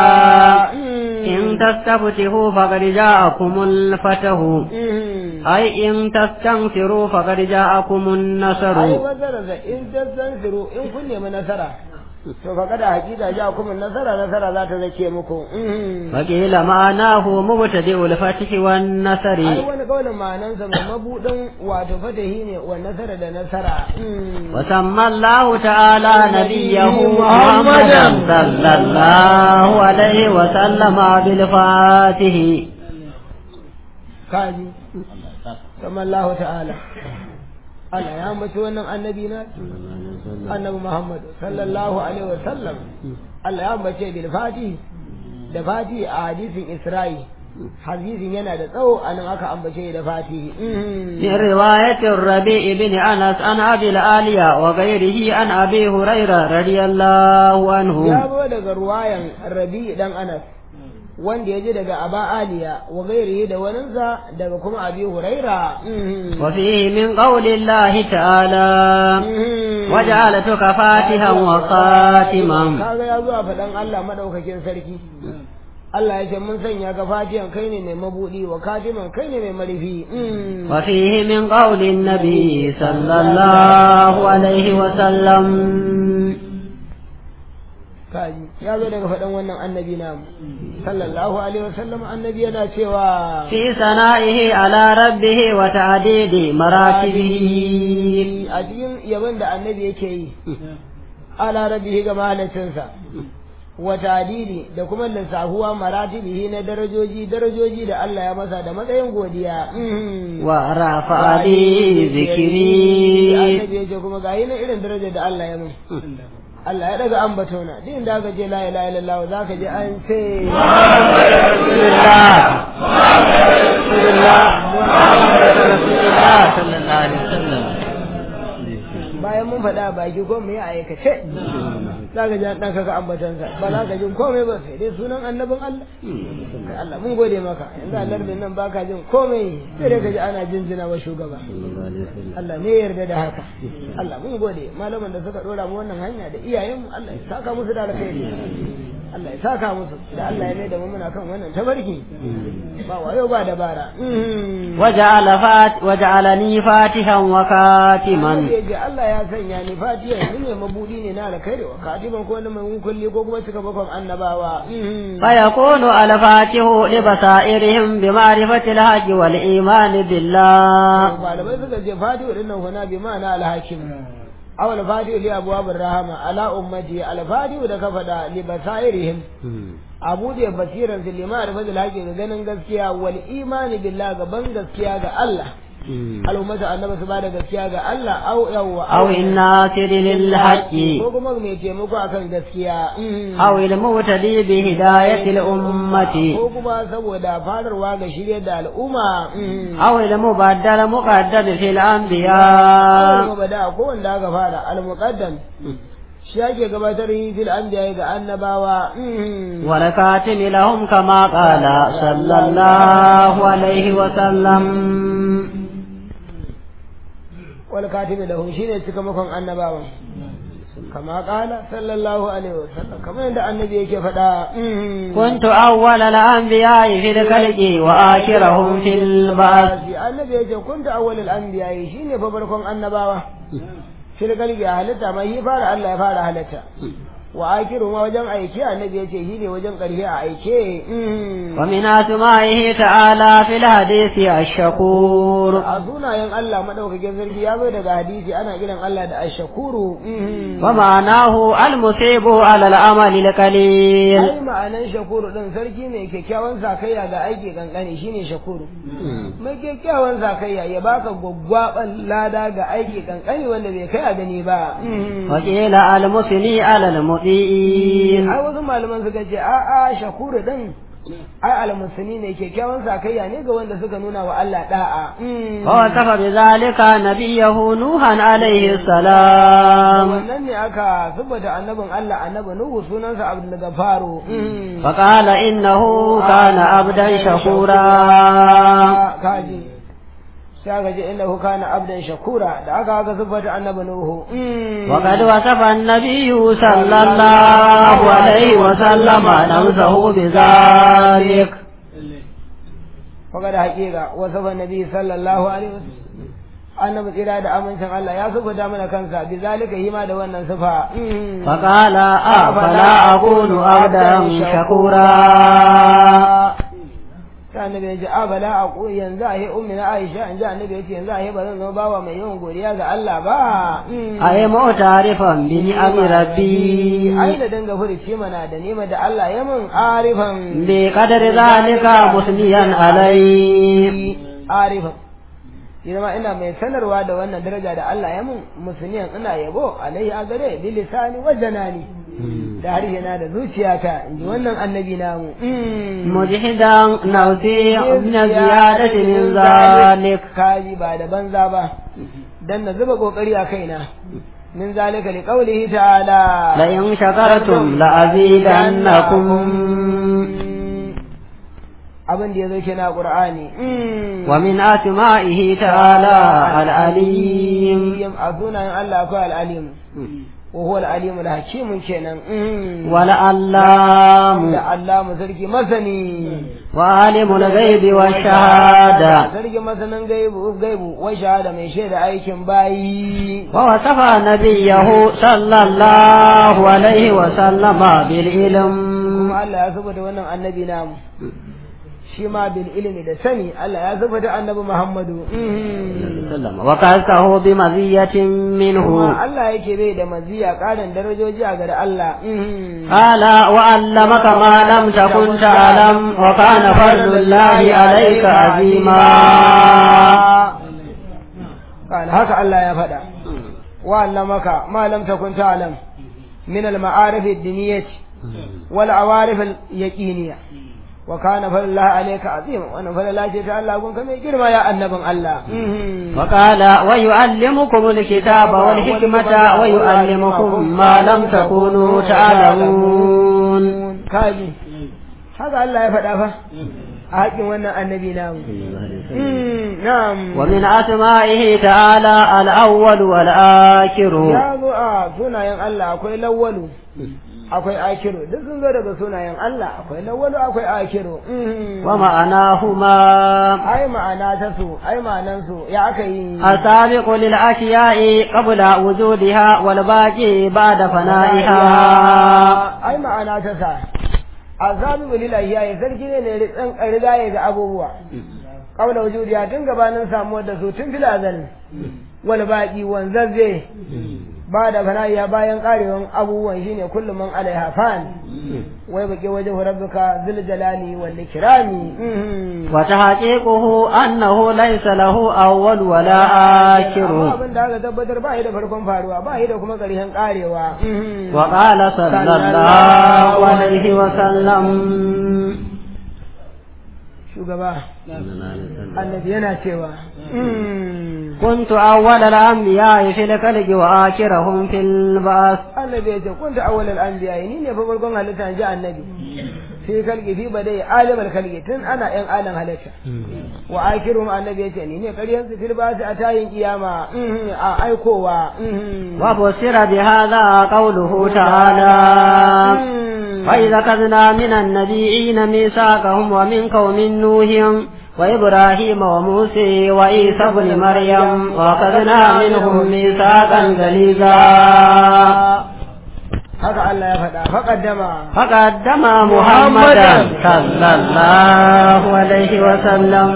إن تستفتحوا فقد جاءكم الفتح أي إن تستنفروا فقد جاءكم ai النصر wazararsa in tastansiru in kun nemi nasara to fa kada hakika ja kuma nasara nasara za ta zake muku وقيل معناه مبتدئ الفتح والنصر ai wani kaulin ma'anansa mai mabudin wato fatahi ne wa nasara da nasara وسمى الله تعالى نبيه محمدا صلى الله عليه وسلم بالفاتح kaji kamar Allah ta'ala Allah ya mace wannan annabi na annabi Muhammad sallallahu alaihi wa sallam Allah ya mace bil fati da fati a hadisin Isra'i hadisin yana da tsawo anan aka ambace da fati من رواية الربيع بن أنس عن أبي الآلية وغيره عن أبي هريرة رضي الله ya عنه zo daga ruwayan Rabi dan Anas wanda ya ji daga Aba Aliya wa gairihi da waninsa daga kuma Abi Huraira وفيه من قول الله تعالى وجعلتك فاتحا وخاتما kaga ya zo a faɗan Allah madaukakin sarki Allah ya ce mun sanya ka fatihan kai ne mai mabudi wa katiman kai ne mai marifi وفيه من قول النبي صلى الله عليه وسلم kaji ya zo daga faɗan wannan annabi namu sallallahu alaihi wasallam annabi yana cewa في ثنائه على ربه وتعديد مراتبه a cikin yabon da annabi yake yi ala rabbihi ga mahalicinsa wa tadidi da kuma lissahuwa maratibihi na darajoji darajoji da Allah ya masa da matsayin godiya ورفع لي ذكري annabi ya ce kuma ga yi na irin darajar da Allah ya mun Allah ya daga ambatona duk inda aka je la ilaha illallah za ka je an ce رسول الله رسول الله رسول الله صلى الله عليه وسلم bayan mun faɗa a baki ko mu yi a aikace za ka ji an ɗan kaga ambatansa ba za ka ji komai ba sai dai sunan annabin Allah Kai Allah mun gode maka yanzu a lardin nan baka jin komai sai dai ka ji ana jinjina wa shugaba Allah ne ya yarda da haka Allah mun gode malaman da suka dora mu wannan hanya da iyayenmu Allah ya saka musu da alkhairi Allah ya saka musu da Allah ya mai da mu muna kan wannan tabarki ba wayo ba dabara وجعل فات وجعلني فاتحا وكاتما ya ce Allah ya sanya ni fatiya ni ne mabudi ne na alkhairi wa katiban ko wani mai kulli ko kuma cika bakon annabawa فيكون الفاتح لبصائرهم بمعرفة الحق والإيمان بالله malamai suka ce fatihu din nan huna bi ma'ana alhakim aw al-fatihu li abwabir rahama ala ummati al-fatihu da ka fada li basairihim abu da basiran su lima da fadil haƙi ga ganin gaskiya wal imani billah ga ban gaskiya ga Allah al'ummata annabi su bada gaskiya ga Allah au yawwa أو الناصر للحق ko kuma mai taimako akan gaskiya أو المهتدي بهداية الأمة ko kuma saboda fadarwa ga shirye da al'umma أو المبدل مقدم في الأنبياء kuma bada ko wanda aka fara al-muqaddam shi ake gabatar yi fil anbiya ga annabawa والكاتم لهم كما قال صلى الله عليه وسلم wal katibi lahum shine cikamakon annabawan kama kala sallallahu alaihi wasallam kamar yadda annabi yake faɗa كنت أول الأنبياء في الخلق وآخرهم في البعث annabi yake kunta awwalul anbiya shine fa farkon annabawa fil qalbi a halitta mai yi fara Allah ya fara halitta wa akiru ma wajen aike annabi yace shine wajen ƙarshe a aike ومن أسمائه تعالى في الحديث الشكور a sunayen Allah madaukakin sarki ya zo daga hadisi ana kiran Allah da ashakuru ومعناه المصيب على العمل القليل ai ma'anan shakuru din sarki mai kyakkyawan sakayya ga aiki kankani shine shakuru mai kyakkyawan sakayya ya baka gwaggwaban lada ga aiki kankani wanda bai kai a gani ba وقيل المثني على المطيعين ai wasu malaman suka ce a a shakuru din ai almusani ne kyakkyawan sakayya ne ga wanda suka nuna wa Allah da'a ووصف بذلك نبيه نوحا عليه السلام wannan ne aka saboda annabin Allah annabi Nuhu sunansa Abdul Gafaru فقال إنه كان عبدا شكورا kaji sai aka ce innahu kana abdan shakura da aka aka saboda annabi Nuhu وقد وصف النبي صلى الله عليه وسلم نفسه بذلك faga da haƙiƙa wasu ban nabi sallallahu alaihi wasallam annabi tsira da amincin Allah ya saboda mana kansa bi zalika hima da wannan sifa فقال أفلا أكون عبدا شكورا ta annabi ya ce a bala a ku yanzu a yi ummi na Aisha in ji annabi ya ce yanzu a yi ba zan zama bawa mai yawan godiya ga Allah ba أي معترفا بنعم ربي ai da danga furuci mana da nima da Allah ya mun arifan بقدر ذلك مثنيا عليه arifan Ina ma ina mai sanarwa da wannan daraja da Allah ya mun musulmiyan ina yabo alaihi a gare bi lisani wa janani da harshe na da zuciyata in ji wannan annabi namu مجحدا نوتي من زيادة من ذلك kaji ba da banza ba dan na zuba kokari a kaina min zalika li qawlihi ta'ala لئن شكرتم لأزيدنكم abin da ya zo kenan a qur'ani ومن أسمائه تعالى العليم a sunayen Allah akwai al'alim wa huwa al'alim al-hakim kenan ولعلام da Allah mu sarki masani وعالم الغيب والشهادة sarki masanin gaibu gaibu wa shahada mai shaida aikin bayi ووصف نبيه صلى الله عليه وسلم بالعلم kuma Allah ya saboda wannan annabi namu shi ma bil ilmi da sani Allah ya saboda annabi Muhammadu وكاسه بمزية kuma منه Allah yake bai da maziya ƙarin darajoji a gare Allah قال وعلمك ما لم تكن تعلم وكان فضل الله عليك عظيما قال haka Allah ya faɗa وعلمك ما لم تكن تعلم من المعارف الدينية والعوارف اليقينية وكان فضل الله عليك عظيما وانا فضل الله جل الله كن كما يجرم يا النبي الله وقال ويعلمكم الكتاب والحكمة ويعلمكم ما لم تكونوا تعلمون kaji haka Allah ya faɗa fa a haƙin wannan annabi namu na'am ومن أسمائه تعالى الأول والآخر ya zo a sunayen Allah akwai lawwalu akwai akiru duk sun zo daga sunayen Allah akwai lawwalu akwai akiru ومعناهما ai ma'ana ta su ai ma'anan su ya aka yi السابق للأشياء قبل وجودها والباقي بعد فنائها ai ma'ana ta sa azabi lillahi ya sarki ne ne ritsan rigaye ga abubuwa qabla wujudiha tun gabanin samuwar da su tun fil azal wal baqi wanzazze ba da fana'iya bayan karewan abubuwan shine kullum man alaiha fan wai baki wajen rabbuka zul jalali wal ikrami wa tahqiquhu annahu laysa lahu awwal wala akhir abin da aka tabbatar ba yi da farkon faruwa ba yi da kuma ƙarshen karewa wa qala sallallahu alaihi wa sallam shugaba annabi yana cewa كنت أول الأنبياء في الخلق وآخرهم في البعث annabi ya ce kunta awwalal anbiya ni ne fa farkon halitta ji annabi fi kalki fi badai alimul kalki tun ana yan alan halitta wa akirum annabi ya ce ni ne ƙaryan su fil basi a tayin kiyama a aikowa وبصر بهذا قوله تعالى وإذا أخذنا من النبيين ميثاقهم ومنك ومن نوح وإبراهيم وموسى وعيسى بن مريم وأخذنا منهم ميثاقا غليظا haka Allah ya faɗa faƙaddama فقدم محمدا صلى الله عليه وسلم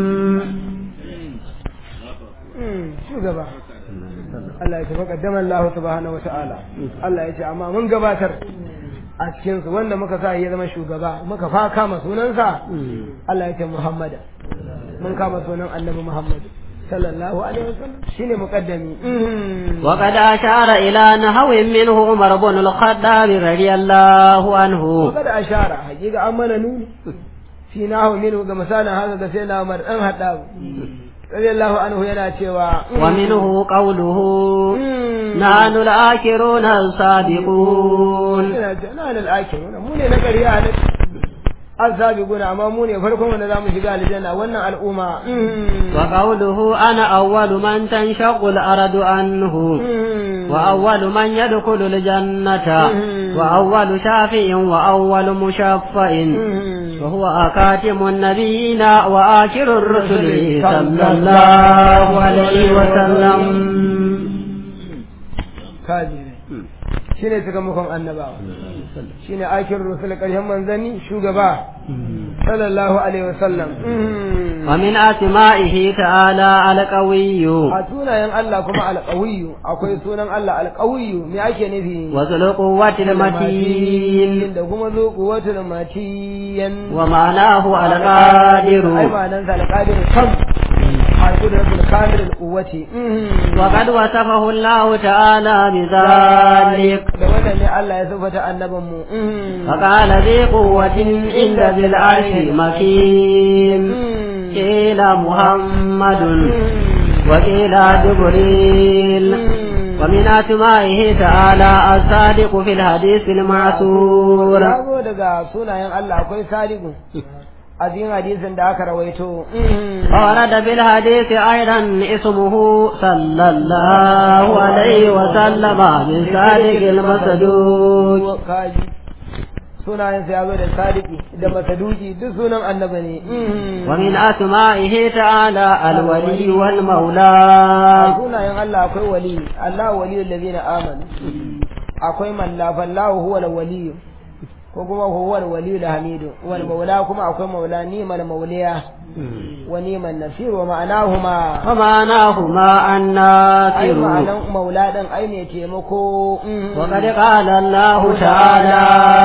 shugaba Allah ya ce faƙaddama Allah subhanahu wata'ala Allah ya ce amma mun gabatar a cikinsu wanda muka sa ya zama shugaba muka fa kama sunansa Allah ya ce Muhammada mun kama sunan annabi Muhammad sallallahu alaihi wasallam shine muqaddami وقد أشار إلى نحو منه عمر بن الخطاب رضي الله عنه وقد ashara hakika an mana nuni fi nahu minhu ga misalin haka ga sai na Umar dan Haddab radiyallahu anhu yana cewa ومنه قوله نحن الآخرون السابقون yana ce na da al'akin mu ne na ƙarya ne azabi amma mu ne farkon wanda zamu shiga aljanna wannan al'umma وقوله أنا أول من تنشق الأرض عنه وأول من يدخل الجنة وأول شافع وأول مشفع وهو أكاتم النبيين وآخر الرسل صلى الله عليه وسلم kaji ne shine sakamakon annabawa shine akir rusul ƙarshen manzanni shugaba sallallahu alaihi wasallam ومن أسمائه تعالى القوي a sunayen Allah kuma alƙawiyu akwai sunan Allah alƙawiyu me ake nufi وذو القوة المتين da kuma zo kuwatul matiyan ومعناه ai القادر ma'anan sa alqadir kam al-qudratul kamil al-quwwati وقد وصفه الله تعالى بذلك da wannan ne Allah ya sifata annabin mu فقال ذي قوة عند ذي العرش مكين قيل محمد وقيل جبريل ومن أسمائه تعالى الصادق في الحديث المعثور ya zo daga sunayen Allah akwai sadiqu a cikin hadisin da aka rawaito ورد في الحديث أيضا اسمه صلى الله عليه وسلم من صادق المصدوق kaji sunayen sa ya zo da sadiki da masaduki duk sunan annabi ne ومن أسمائه تعالى الولي a والمولى sunayen Allah akwai wali Allah waliyul ladina amanu akwai man la fallahu huwa al-wali ko kuma huwa al-wali al-hamidu wal maula kuma akwai maula ni mal mauliya wa ni man nasir wa ma'anahuma ومعناهما ai الناصر ma'anan maula din ai ne taimako وقد قال الله تعالى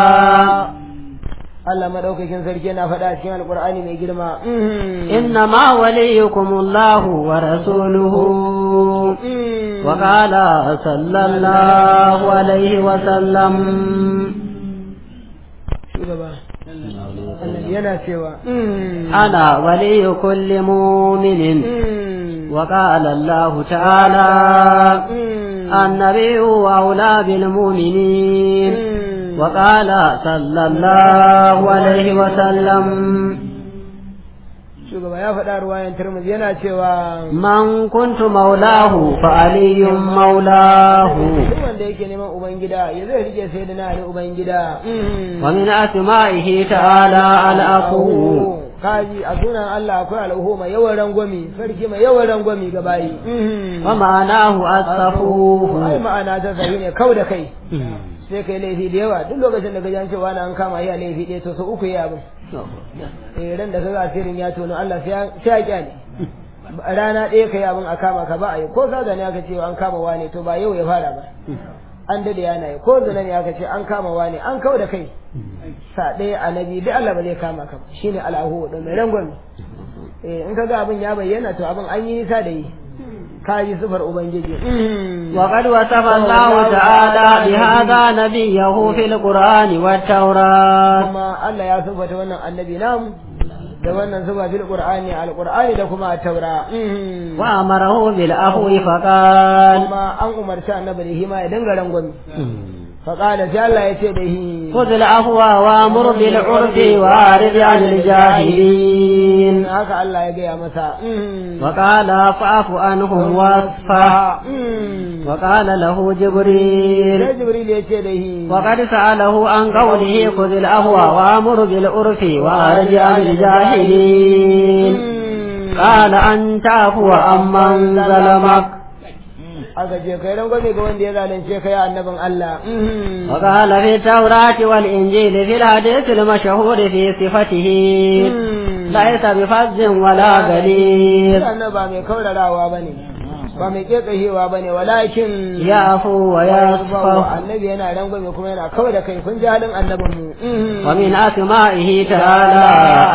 Allah madaukakin sarki yana faɗa cikin alqur'ani mai girma إنما وليكم الله ورسوله وقال صلى الله عليه وسلم shugaba Allah yana cewa أنا ولي كل مؤمن وقال الله تعالى النبي أولى بالمؤمنين وقال صلى الله عليه وسلم shugaba ya faɗa ruwayan Tirmidhi yana cewa من كنت مولاه فعلي مولاه duk wanda yake neman ubangida ya zai rike sai da na ali ubangida ومن أسمائه تعالى العفو kaji a sunan Allah akwai al'uhu mai yawan rangwami sarki mai yawan rangwami ga bayi ومعناه الصفوف ai ma'ana ta sahi ne kau da kai sai kai laifi da yawa duk lokacin da gajan cewa na an kama iya laifi ɗaya to sau uku ya abin eh ran da kaga asirin ya tono Allah sai ya kyale rana ɗaya kai abin a kama ka ba a yi ko ka gani aka ce an kama wane to ba yau ya fara ba an dade yana yi ko zina ne aka ce an kama wane an kawo da kai sa ɗaya annabi duk Allah ba zai kama ka ba shine al'ahu da mai rangwame eh in kaga abin ya bayyana to abin an yi nisa da yi kaji sifar ubangiji وقد وصف الله تعالى بهذا نبيه في القرآن والتوراة kuma Allah ya sifata wannan annabi namu da wannan zuba fil qur'ani al qur'ani da kuma taura وأمره بالعفو فقال kuma an umarci annabi da hima ya dinga rangwami faqala sai Allah ya ce da hi خذ العفو وأمر بالعرف وأعرض عن الجاهلين haka Allah ya gaya masa وقال فاعف عنهم واصفح وقال له جبريل sai jibril ya ce da hi وقد سأله عن قوله خذ العفو وأمر بالعرف وأعرض عن الجاهلين قال أن تعفو عمن ظلمك aka ce kai rangwame ga wanda ya zalunce kai annabin Allah وقال في التوراة والإنجيل في الحديث المشهور في صفته ليس بفز ولا غليظ annabi ba mai kaurarawa bane ba mai kekahewa bane walakin يعفو ويصفح annabi yana rangwame kuma yana kawai da kai kun ji halin annabin mu ومن أسمائه تعالى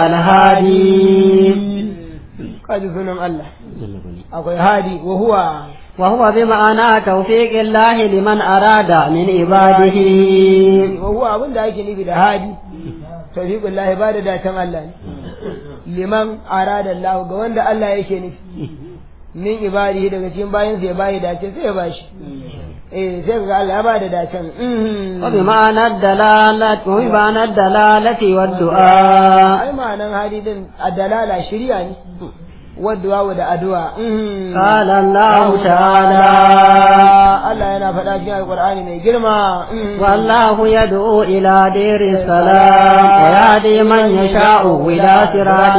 الهادي kaji sunan Allah akwai hadi wa huwa وهو بمعنى توفيق الله لمن أراد من عباده wa huwa abin da ake nufi da hadi tawfiqullahi ba da datan Allah ne liman arada Allah ga wanda Allah yake nufi min ibadihi daga cikin bayan ya bayi dace sai ya bashi eh sai ga Allah ya ba da dacen وبمعنى الدلالة وبمعنى الدلالة والدعاء ai ma'anan hadi din adalala shiriya ne wadda da addu'a قال الله تعالى Allah yana faɗa cikin alƙur'ani mai girma والله يدعو إلى دير السلام ويهدي من يشاء إلى صراط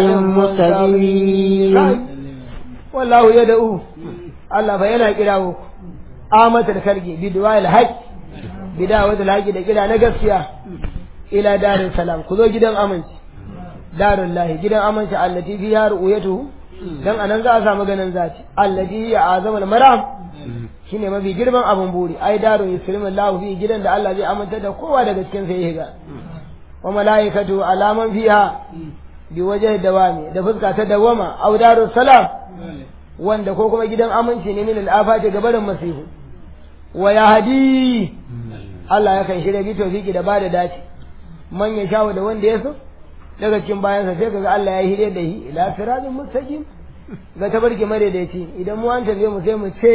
مستقيم wallahu ya da'u Allah fa yana kirawo amatar kalgi bi du'a al-haq bi da'watul haq da kira na gaskiya ila darul salam ku zo gidan aminci darul lahi gidan aminci allati fiha ru'yatuhu dan anan za a samu ganin zati allati ya azama al-maram shine mafi girman abun buri ai darul yuslimu Allah fi gidan da Allah zai aminta da kowa daga cikin sai ya ga wa malaikatu alaman fiha bi waje dawami da fuska ta dawama au darus salam wanda ko kuma gidan aminci ne min al'afati ga barin masihu wa ya hadi Allah ya kan shirya bi tawfiki da bada dace man ya shawo da wanda ya so daga cikin bayansa sai kaga Allah ya hire da shi ila siratin mustaqim ga tabarki madaidaici idan mu an tabe mu sai mu ce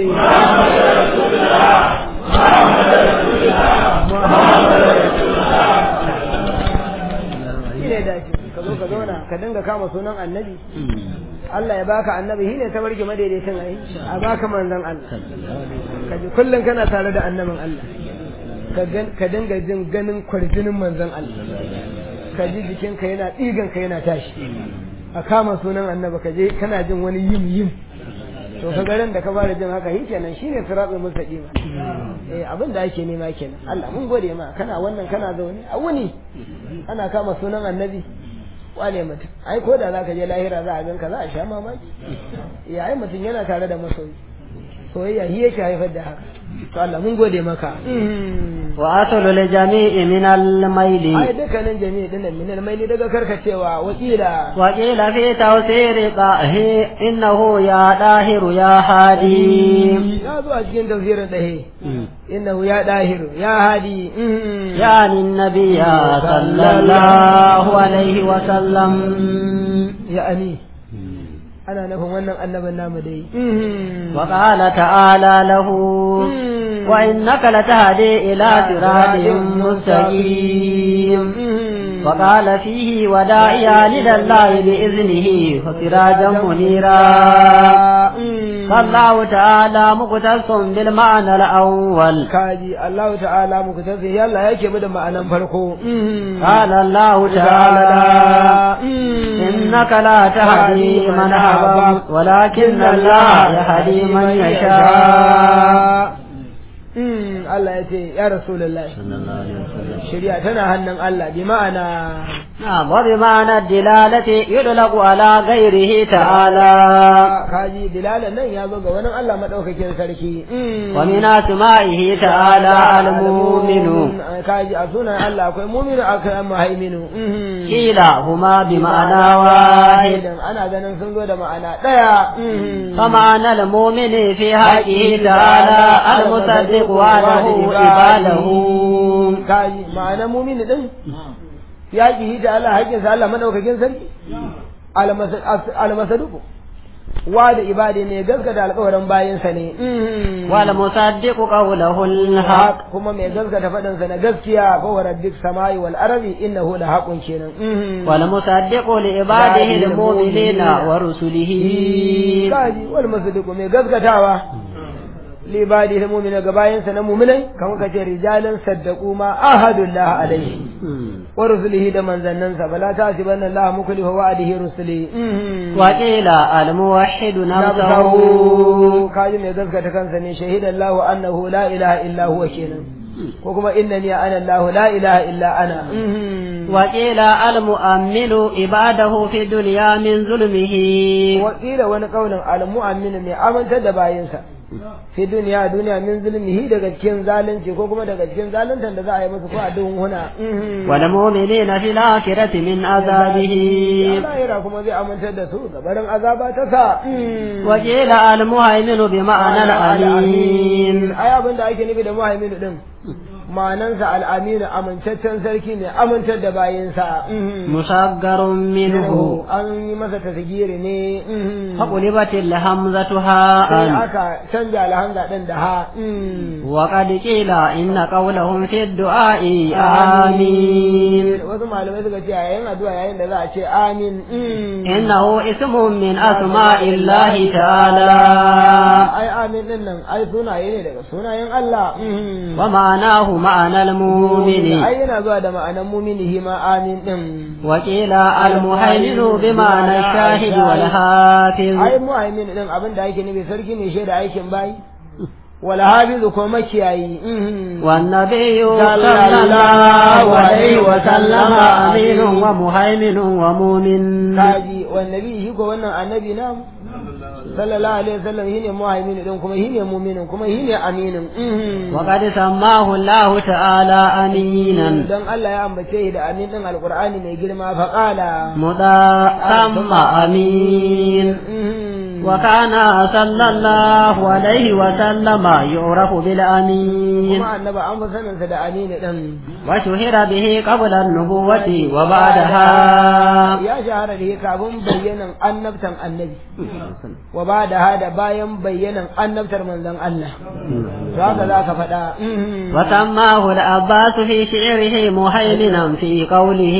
shine dace ka zo ka zauna ka dinga kama sunan annabi Allah ya baka annabi shi ne tabarki madaidaicin ai a baka manzon Allah ka ji kullum kana tare da annabin Allah ka dinga jin ganin kwarjinin manzon Allah ka ji jikinka yana ɗigan ka yana tashi a kama sunan annabi ka je kana jin wani yim yim to ka garin da ka fara jin haka shi kenan shine siratul mustaqim eh abin da ake nema kenan Allah mun gode ma kana wannan kana zaune a wuni ana kama sunan annabi wane mutum ai ko da zaka je lahira za a ganka za a sha mamaki ya ai mutum yana tare da masoyi soyayya shi yake haifar da haka to Allah mun gode maka wa asalu li jami'i min al-mayli ai dukkanin jami'i dinnan min al-mayli daga karkacewa wakila wa qila fi tawsiri qahi innahu ya dahiru ya hadi ya zo a cikin tafsirin dahe innahu ya dahiru ya hadi يعني النبي صلى الله عليه وسلم يعني ana nufin wannan annabin namu dai وقال تعالى له وإنك لتهدي إلى صراط مستقيم وقال فيه وداعيا إلى الله بإذنه وسراجا منيرا فالله تعالى مقتص بالمعنى الأول kaji Allah ta'ala muku tafi yalla yake bada ma'anan farko قال الله تعالى إنك لا تهدي من أحببت ولكن الله يهدي من يشاء Allah ya ce ya rasulullahi shari'a tana hannun Allah bi ma'ana نعم وبمعنى الدلالة يطلق على غيره تعالى kaji dilalan nan ya zo ga wani Allah madaukakin sarki ومن أسمائه تعالى المؤمن kaji a sunan Allah akwai mu'minu akwai muhaiminu قيل هما بمعنى واحد ana ganin sun zo da ma'ana daya فمعنى المؤمن في حقه تعالى المصدق وعده عباده kaji ma'ana mu'mini din ya ki da Allah haƙƙinsa Allah madaukakin sarki almasaduku wa da ibadi ne gaskata alƙawarin bayansa ne والمصدق قوله الحق kuma mai gaskata faɗinsa na gaskiya ko wa rabbik samai wal arabi innahu la haqqun kenan والمصدق لعباده المؤمنين ورسله kaji wal masadiqu mai gaskatawa li ibadi al mu'mina ga bayansa na mu'minai kamar kace rijalan saddaqu ma ahadullah alaihi wa rusulihi da manzannansa bala ta ci banna Allah muklihu wa'adihi rusuli وقيل الموحد نفسه nafsahu kaji mai gaskata kansa ne shahidan Allah annahu la ilaha illa huwa kenan ko kuma innani ana Allah la ilaha illa ana وقيل المؤمن عباده في الدنيا من ظلمه wakila wani kaulin al-mu'min mai amintar da bayinsa fi duniya duniya min zulmihi daga cikin zalunci ko kuma daga cikin zaluntan da za a yi musu ko a duhun huna والمؤمنين في الآخرة من عذابه lahira kuma zai amintar da su gabarin azaba ta sa وقيل المهيمن بمعنى الأمين ai abin da ake nufi da muhaimin din ma'anansa al'aminu amintaccen sarki ne amintar da bayinsa مصغر منه an yi masa tasgiri ne فقلبت الهمزة sai هاء aka canja alhamza din da ha وقد قيل إن قولهم في الدعاء آمين wasu malamai suka ce yayin addu'a yayin da za a ce amin إنه اسم من أسماء الله تعالى ai amin din nan ai sunaye ne daga sunayen Allah ومعناه معنى المؤمن ai yana zuwa da ma'anan muminihi ma amin din وقيل المهيمن بمعنى الشاهد والحافظ ai muhaimin din abin da ake nufi sarki ne shaida aikin bayi wal hafizu ko makiyayi والنبي صلى صلى الله عليه الله وسلم عليه أمين ومهيمن ومؤمن kaji wannabi shi ko wannan annabi na sallallahu alaihi wasallam shine muhaimin din kuma shine mu'minin kuma shine aminin وقد سماه الله تعالى أمينا dan Allah ya ambace shi da amin din alqur'ani mai girma fa qala مضاء ثم أمين وكان صلى الله عليه وسلم يعرف بالأمين kuma annaba an fi sanin sa da amin din وشهر به قبل النبوة وبعدها ya shahara da kafin bayyanan annabtan annabi wa ba da hada bayan bayyanan annabtar manzon Allah to haka za ka faɗa وسماه العباس في شعره مهيمنا في قوله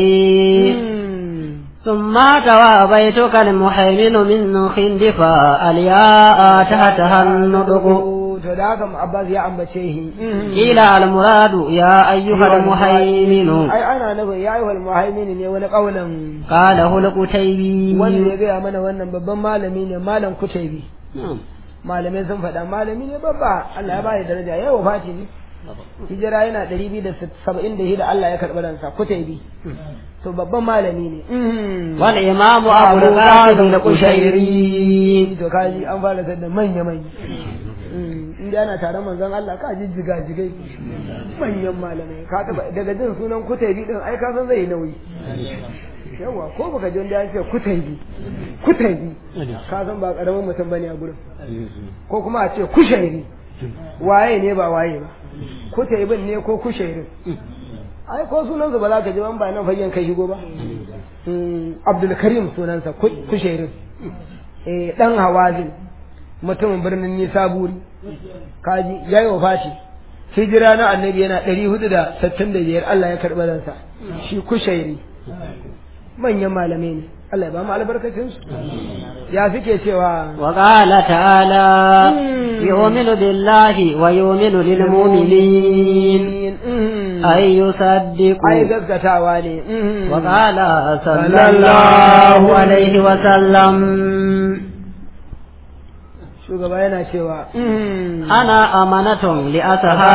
ثم توى بيتك المهيمن من خندفا الياء تحتها النطق to da haka Abbas ya ambace shi قيل المراد يا أيها المهيمن ai ana nufin ya yi wal muhaimin ne wani kaulan قاله القتيبي wanda ya gaya mana wannan babban malami ne malam kutaibi نعم. malamai sun faɗa malami ne babba Allah ya bada daraja ya wafati ne hijira yana ɗari biyu da saba'in da shida Allah ya karɓi ransa kutaibi to babban malami ne والإمام أبو القاسم القشيري to kaji an fara da manya manya in da ana taron manzon Allah ka ji jiga jigai manyan malamai ka taba daga jin sunan kutaibi din ai ka san zai yi nauyi yawa ko baka ji wanda ya ce kutaibi kutaibi ka san ba karamin mutum bane a gurin ko kuma a ce kushairi waye ne ba waye ba kutaibin ne ko kushairin ai ko sunansa ba za ka ji ban ba nan fayyan kai shigo ba Abdul Karim sunansa kushairin eh dan hawazin mutumin birnin Nisaburi kaji yayi wafati hijira na annabi yana 465 Allah ya karɓi ransa shi kushairi manyan malamai ne Allah ya ba mu albarkacin su ya suke cewa وقال تعالى يؤمن بالله ويؤمن للمؤمنين أن يصدقوا ai gaskatawa ne وقال صلى الله عليه وسلم shugaba yana cewa ana amanatun li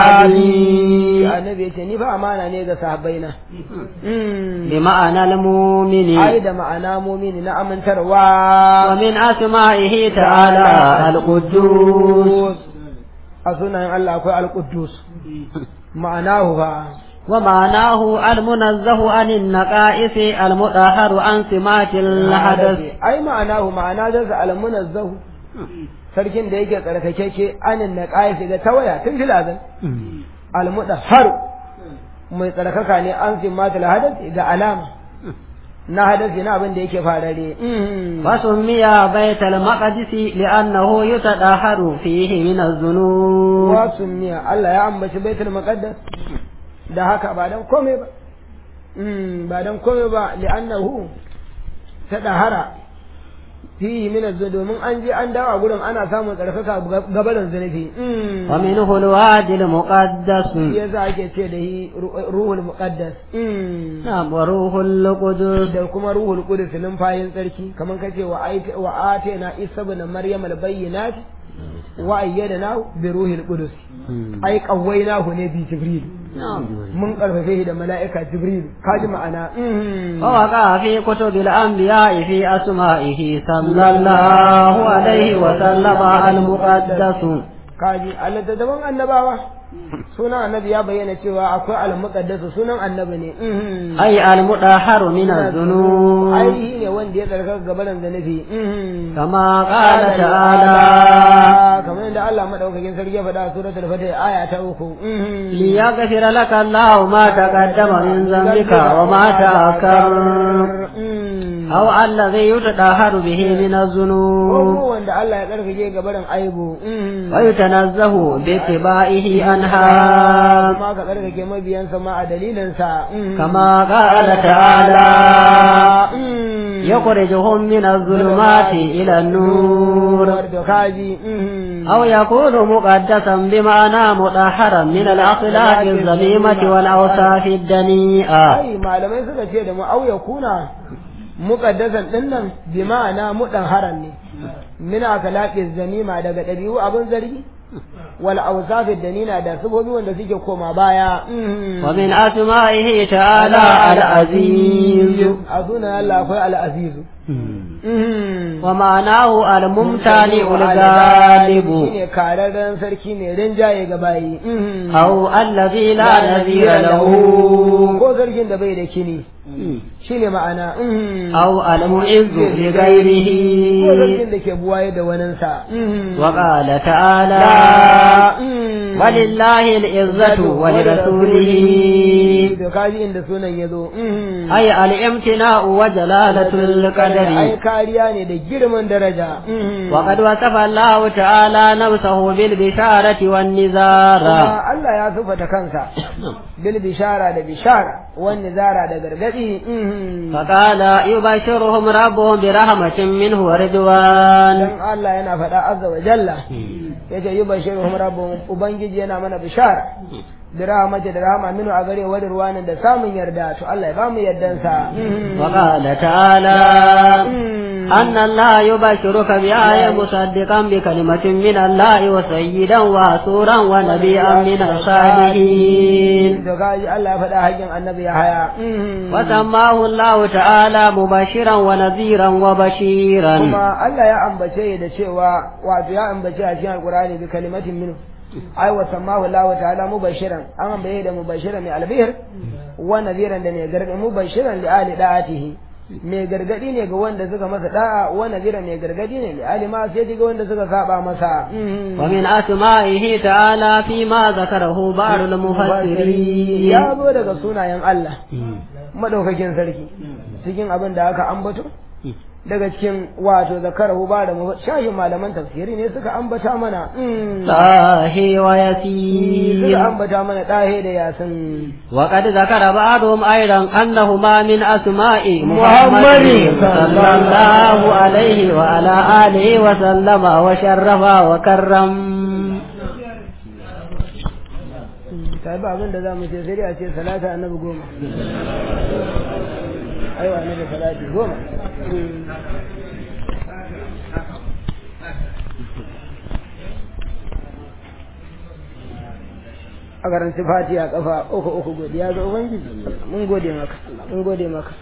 sahabi ashabi annabi yace ni fa amana ne ga sahabbaina bi ma'ana al-mu'mini ai da ma'ana mumini na amintarwa wa min asma'ihi ta'ala al-quddus a sunayen Allah akwai al-Quddus ma'anahu fa ومعناه المنزه عن النقائص المطهر عن سمات الحدث ai ma'anahu ma'ana zan sa al-munazzahu sarkin da yake tsarkakeke anin na ƙaya shiga tawaya tun filazan al-mudahhar mai tsarkaka ne an simmatul hadath ga alama na hadasi na abin da yake farare وسمي بيت المقدس لأنه يتطهر فيه من الذنوب wasu miya Allah ya ambaci baitul maqaddas da haka ba dan komai ba Mm, ba dan komai ba li'annahu tadahara fihi min az domin an je an dawo a gurin ana samun tsarkaka gabarin zunubi Mm. ومنه الوادي المقدس shi yasa ake ce da shi ru- ruhul muqaddas Mm. نعم وروح القدس da kuma ruhul qudus numfayin tsarki kamar kace wa aita wa atayna isa ibn maryam al bayyinat wa ayyadna bi ruhil qudus ai qawwainahu ne bi jibril نعم mun karfafe shi da mala'ika jibril kaji ma'ana Mm. ووقع في كتب الأنبياء في أسمائه صلى الله عليه وسلم المقدس kaji a littattafan annabawa sunan annabi ya bayyana cewa akwai al-muqaddas sunan annabi ne Mhm. أي المطهر من الذنوب ai ne wanda ya tsarkaka gabaran zanafi Mhm. كما قال تعالى kamar yadda Allah madaukakin sarki ya faɗa a suratul fatih aya ta uku Mhm. ليغفر لك الله ما تقدم من ذنبك وما تأخر Mhm. أو الذي يتطهر به من الذنوب ko wanda Allah ya tsarkake gabaran aibu Mhm. ويتنزه باتباعه عنها kuma ka tsarkake mabiyansa ma a dalilinsa Mhm. كما قال تعالى يخرجهم من الظلمات إلى النور da kaji Mhm. أو يكون مقدسا بمعنى مطهرا من الأخلاق الذميمة والأوصاف الدنيئة ai malamai suka ce da mu au ya kuna muqaddasan dinnan bi ma'ana mudan ne min akhlaqi zamima daga dabi'u abin zargi wal awsafid danina da sabobi wanda suke koma baya Mhm. ومن أسمائه تعالى العزيز a sunan Allah akwai al-aziz Mhm. ومعناه الممتنع الغالب shine kararren sarki ne rinjaye ga bayi Mhm. أو الذي لا نذير له ko sarkin da bai da kini shine ma'ana Mhm. أو المعز لغيره ko sarkin da ke buwaye da waninsa Mhm. وقال تعالى Mm. ولله العزة ولرسوله to kaji inda sunan ya zo Mm. أي الامتناء وجلالة ai القدر kariya ne da girman daraja Mm. وقد وصف الله تعالى نفسه بالبشارة والنذارة kuma Allah ya sufata kansa bil bishara da bishara wani zara da gargadi Mm. فقال يبشرهم ربهم برحمة منه ورضوان dan Allah yana faɗa azza wa jalla yace yubashiruhum rabbuhum ubangiji yana mana bishara da rahmati da rahama minu a gare wani ruwanin da samun yarda to Allah ya bamu yardansa Mm. وقال تعالى Mm. أن الله يبشرك بآية مصدقا بكلمة من الله وسيدا وسورا ونبيا من الصالحين to kaji Allah ya faɗa haƙin annabi ya haya وسماه الله تعالى مبشرا ونذيرا وبشيرا kuma Allah ya ambace da cewa wato ya ambace a cikin alqur'ani bi kalimatin minhu ai wa sammahu Allah ta'ala mubashiran an ambaye da mubashiran mai albihir wa nadhiran da ne gargadi mubashiran li ali da'atihi mai gargadi ne ga wanda suka masa da'a wa nadhiran mai gargadi ne li ali ma sai ga wanda suka saba masa ومن أسمائه تعالى فيما ذكره بعض المفسرين ya zo daga sunayen Allah madaukakin sarki cikin abin da aka ambato daga cikin wato zakarahu ba da shahin malaman tafsiri ne suka ambata mana mm, طه suka ويسير ambata mana ɗahe da yasin وقد ذكر بعضهم أيضا أنهما من أسماء محمد محمد صلى الله عليه وعلى آله وسلم وشرف وكرم ta ba abin da za mu ce sai dai a ce salata annabi goma aiwa annabi salati goma Mm. a karanci fatiha kafa uku uku godiya ga ubangiji mun gode maka mun gode maka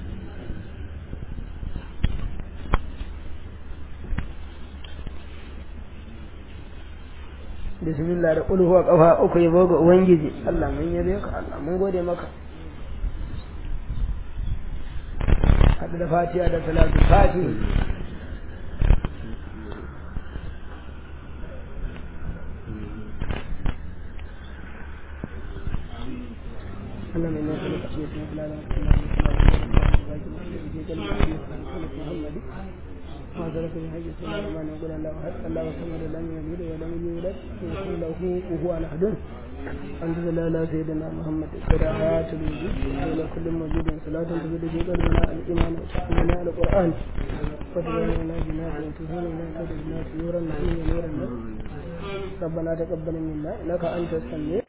bismillah da kulhuwa kafa uku yabo ga ubangiji Allah mun yabe ka Allah mun gode maka haɗu da fatiha da salatu fati Allah mai nasa da kashe sun kula da Muhammadu ما ذلك من حي السماء ما نقول الله أحد الله صمد لم يلد ولم يولد ويكون له كفوا أحد الحمد لله لا سيدنا محمد قراءات الوجود إلى كل موجود صلاة تزيد في قلبنا الإيمان وتحملنا على القرآن وتبين لنا جنات وتزول لنا كل الناس نورا نحن نورا ربنا تقبل منا إنك أنت السميع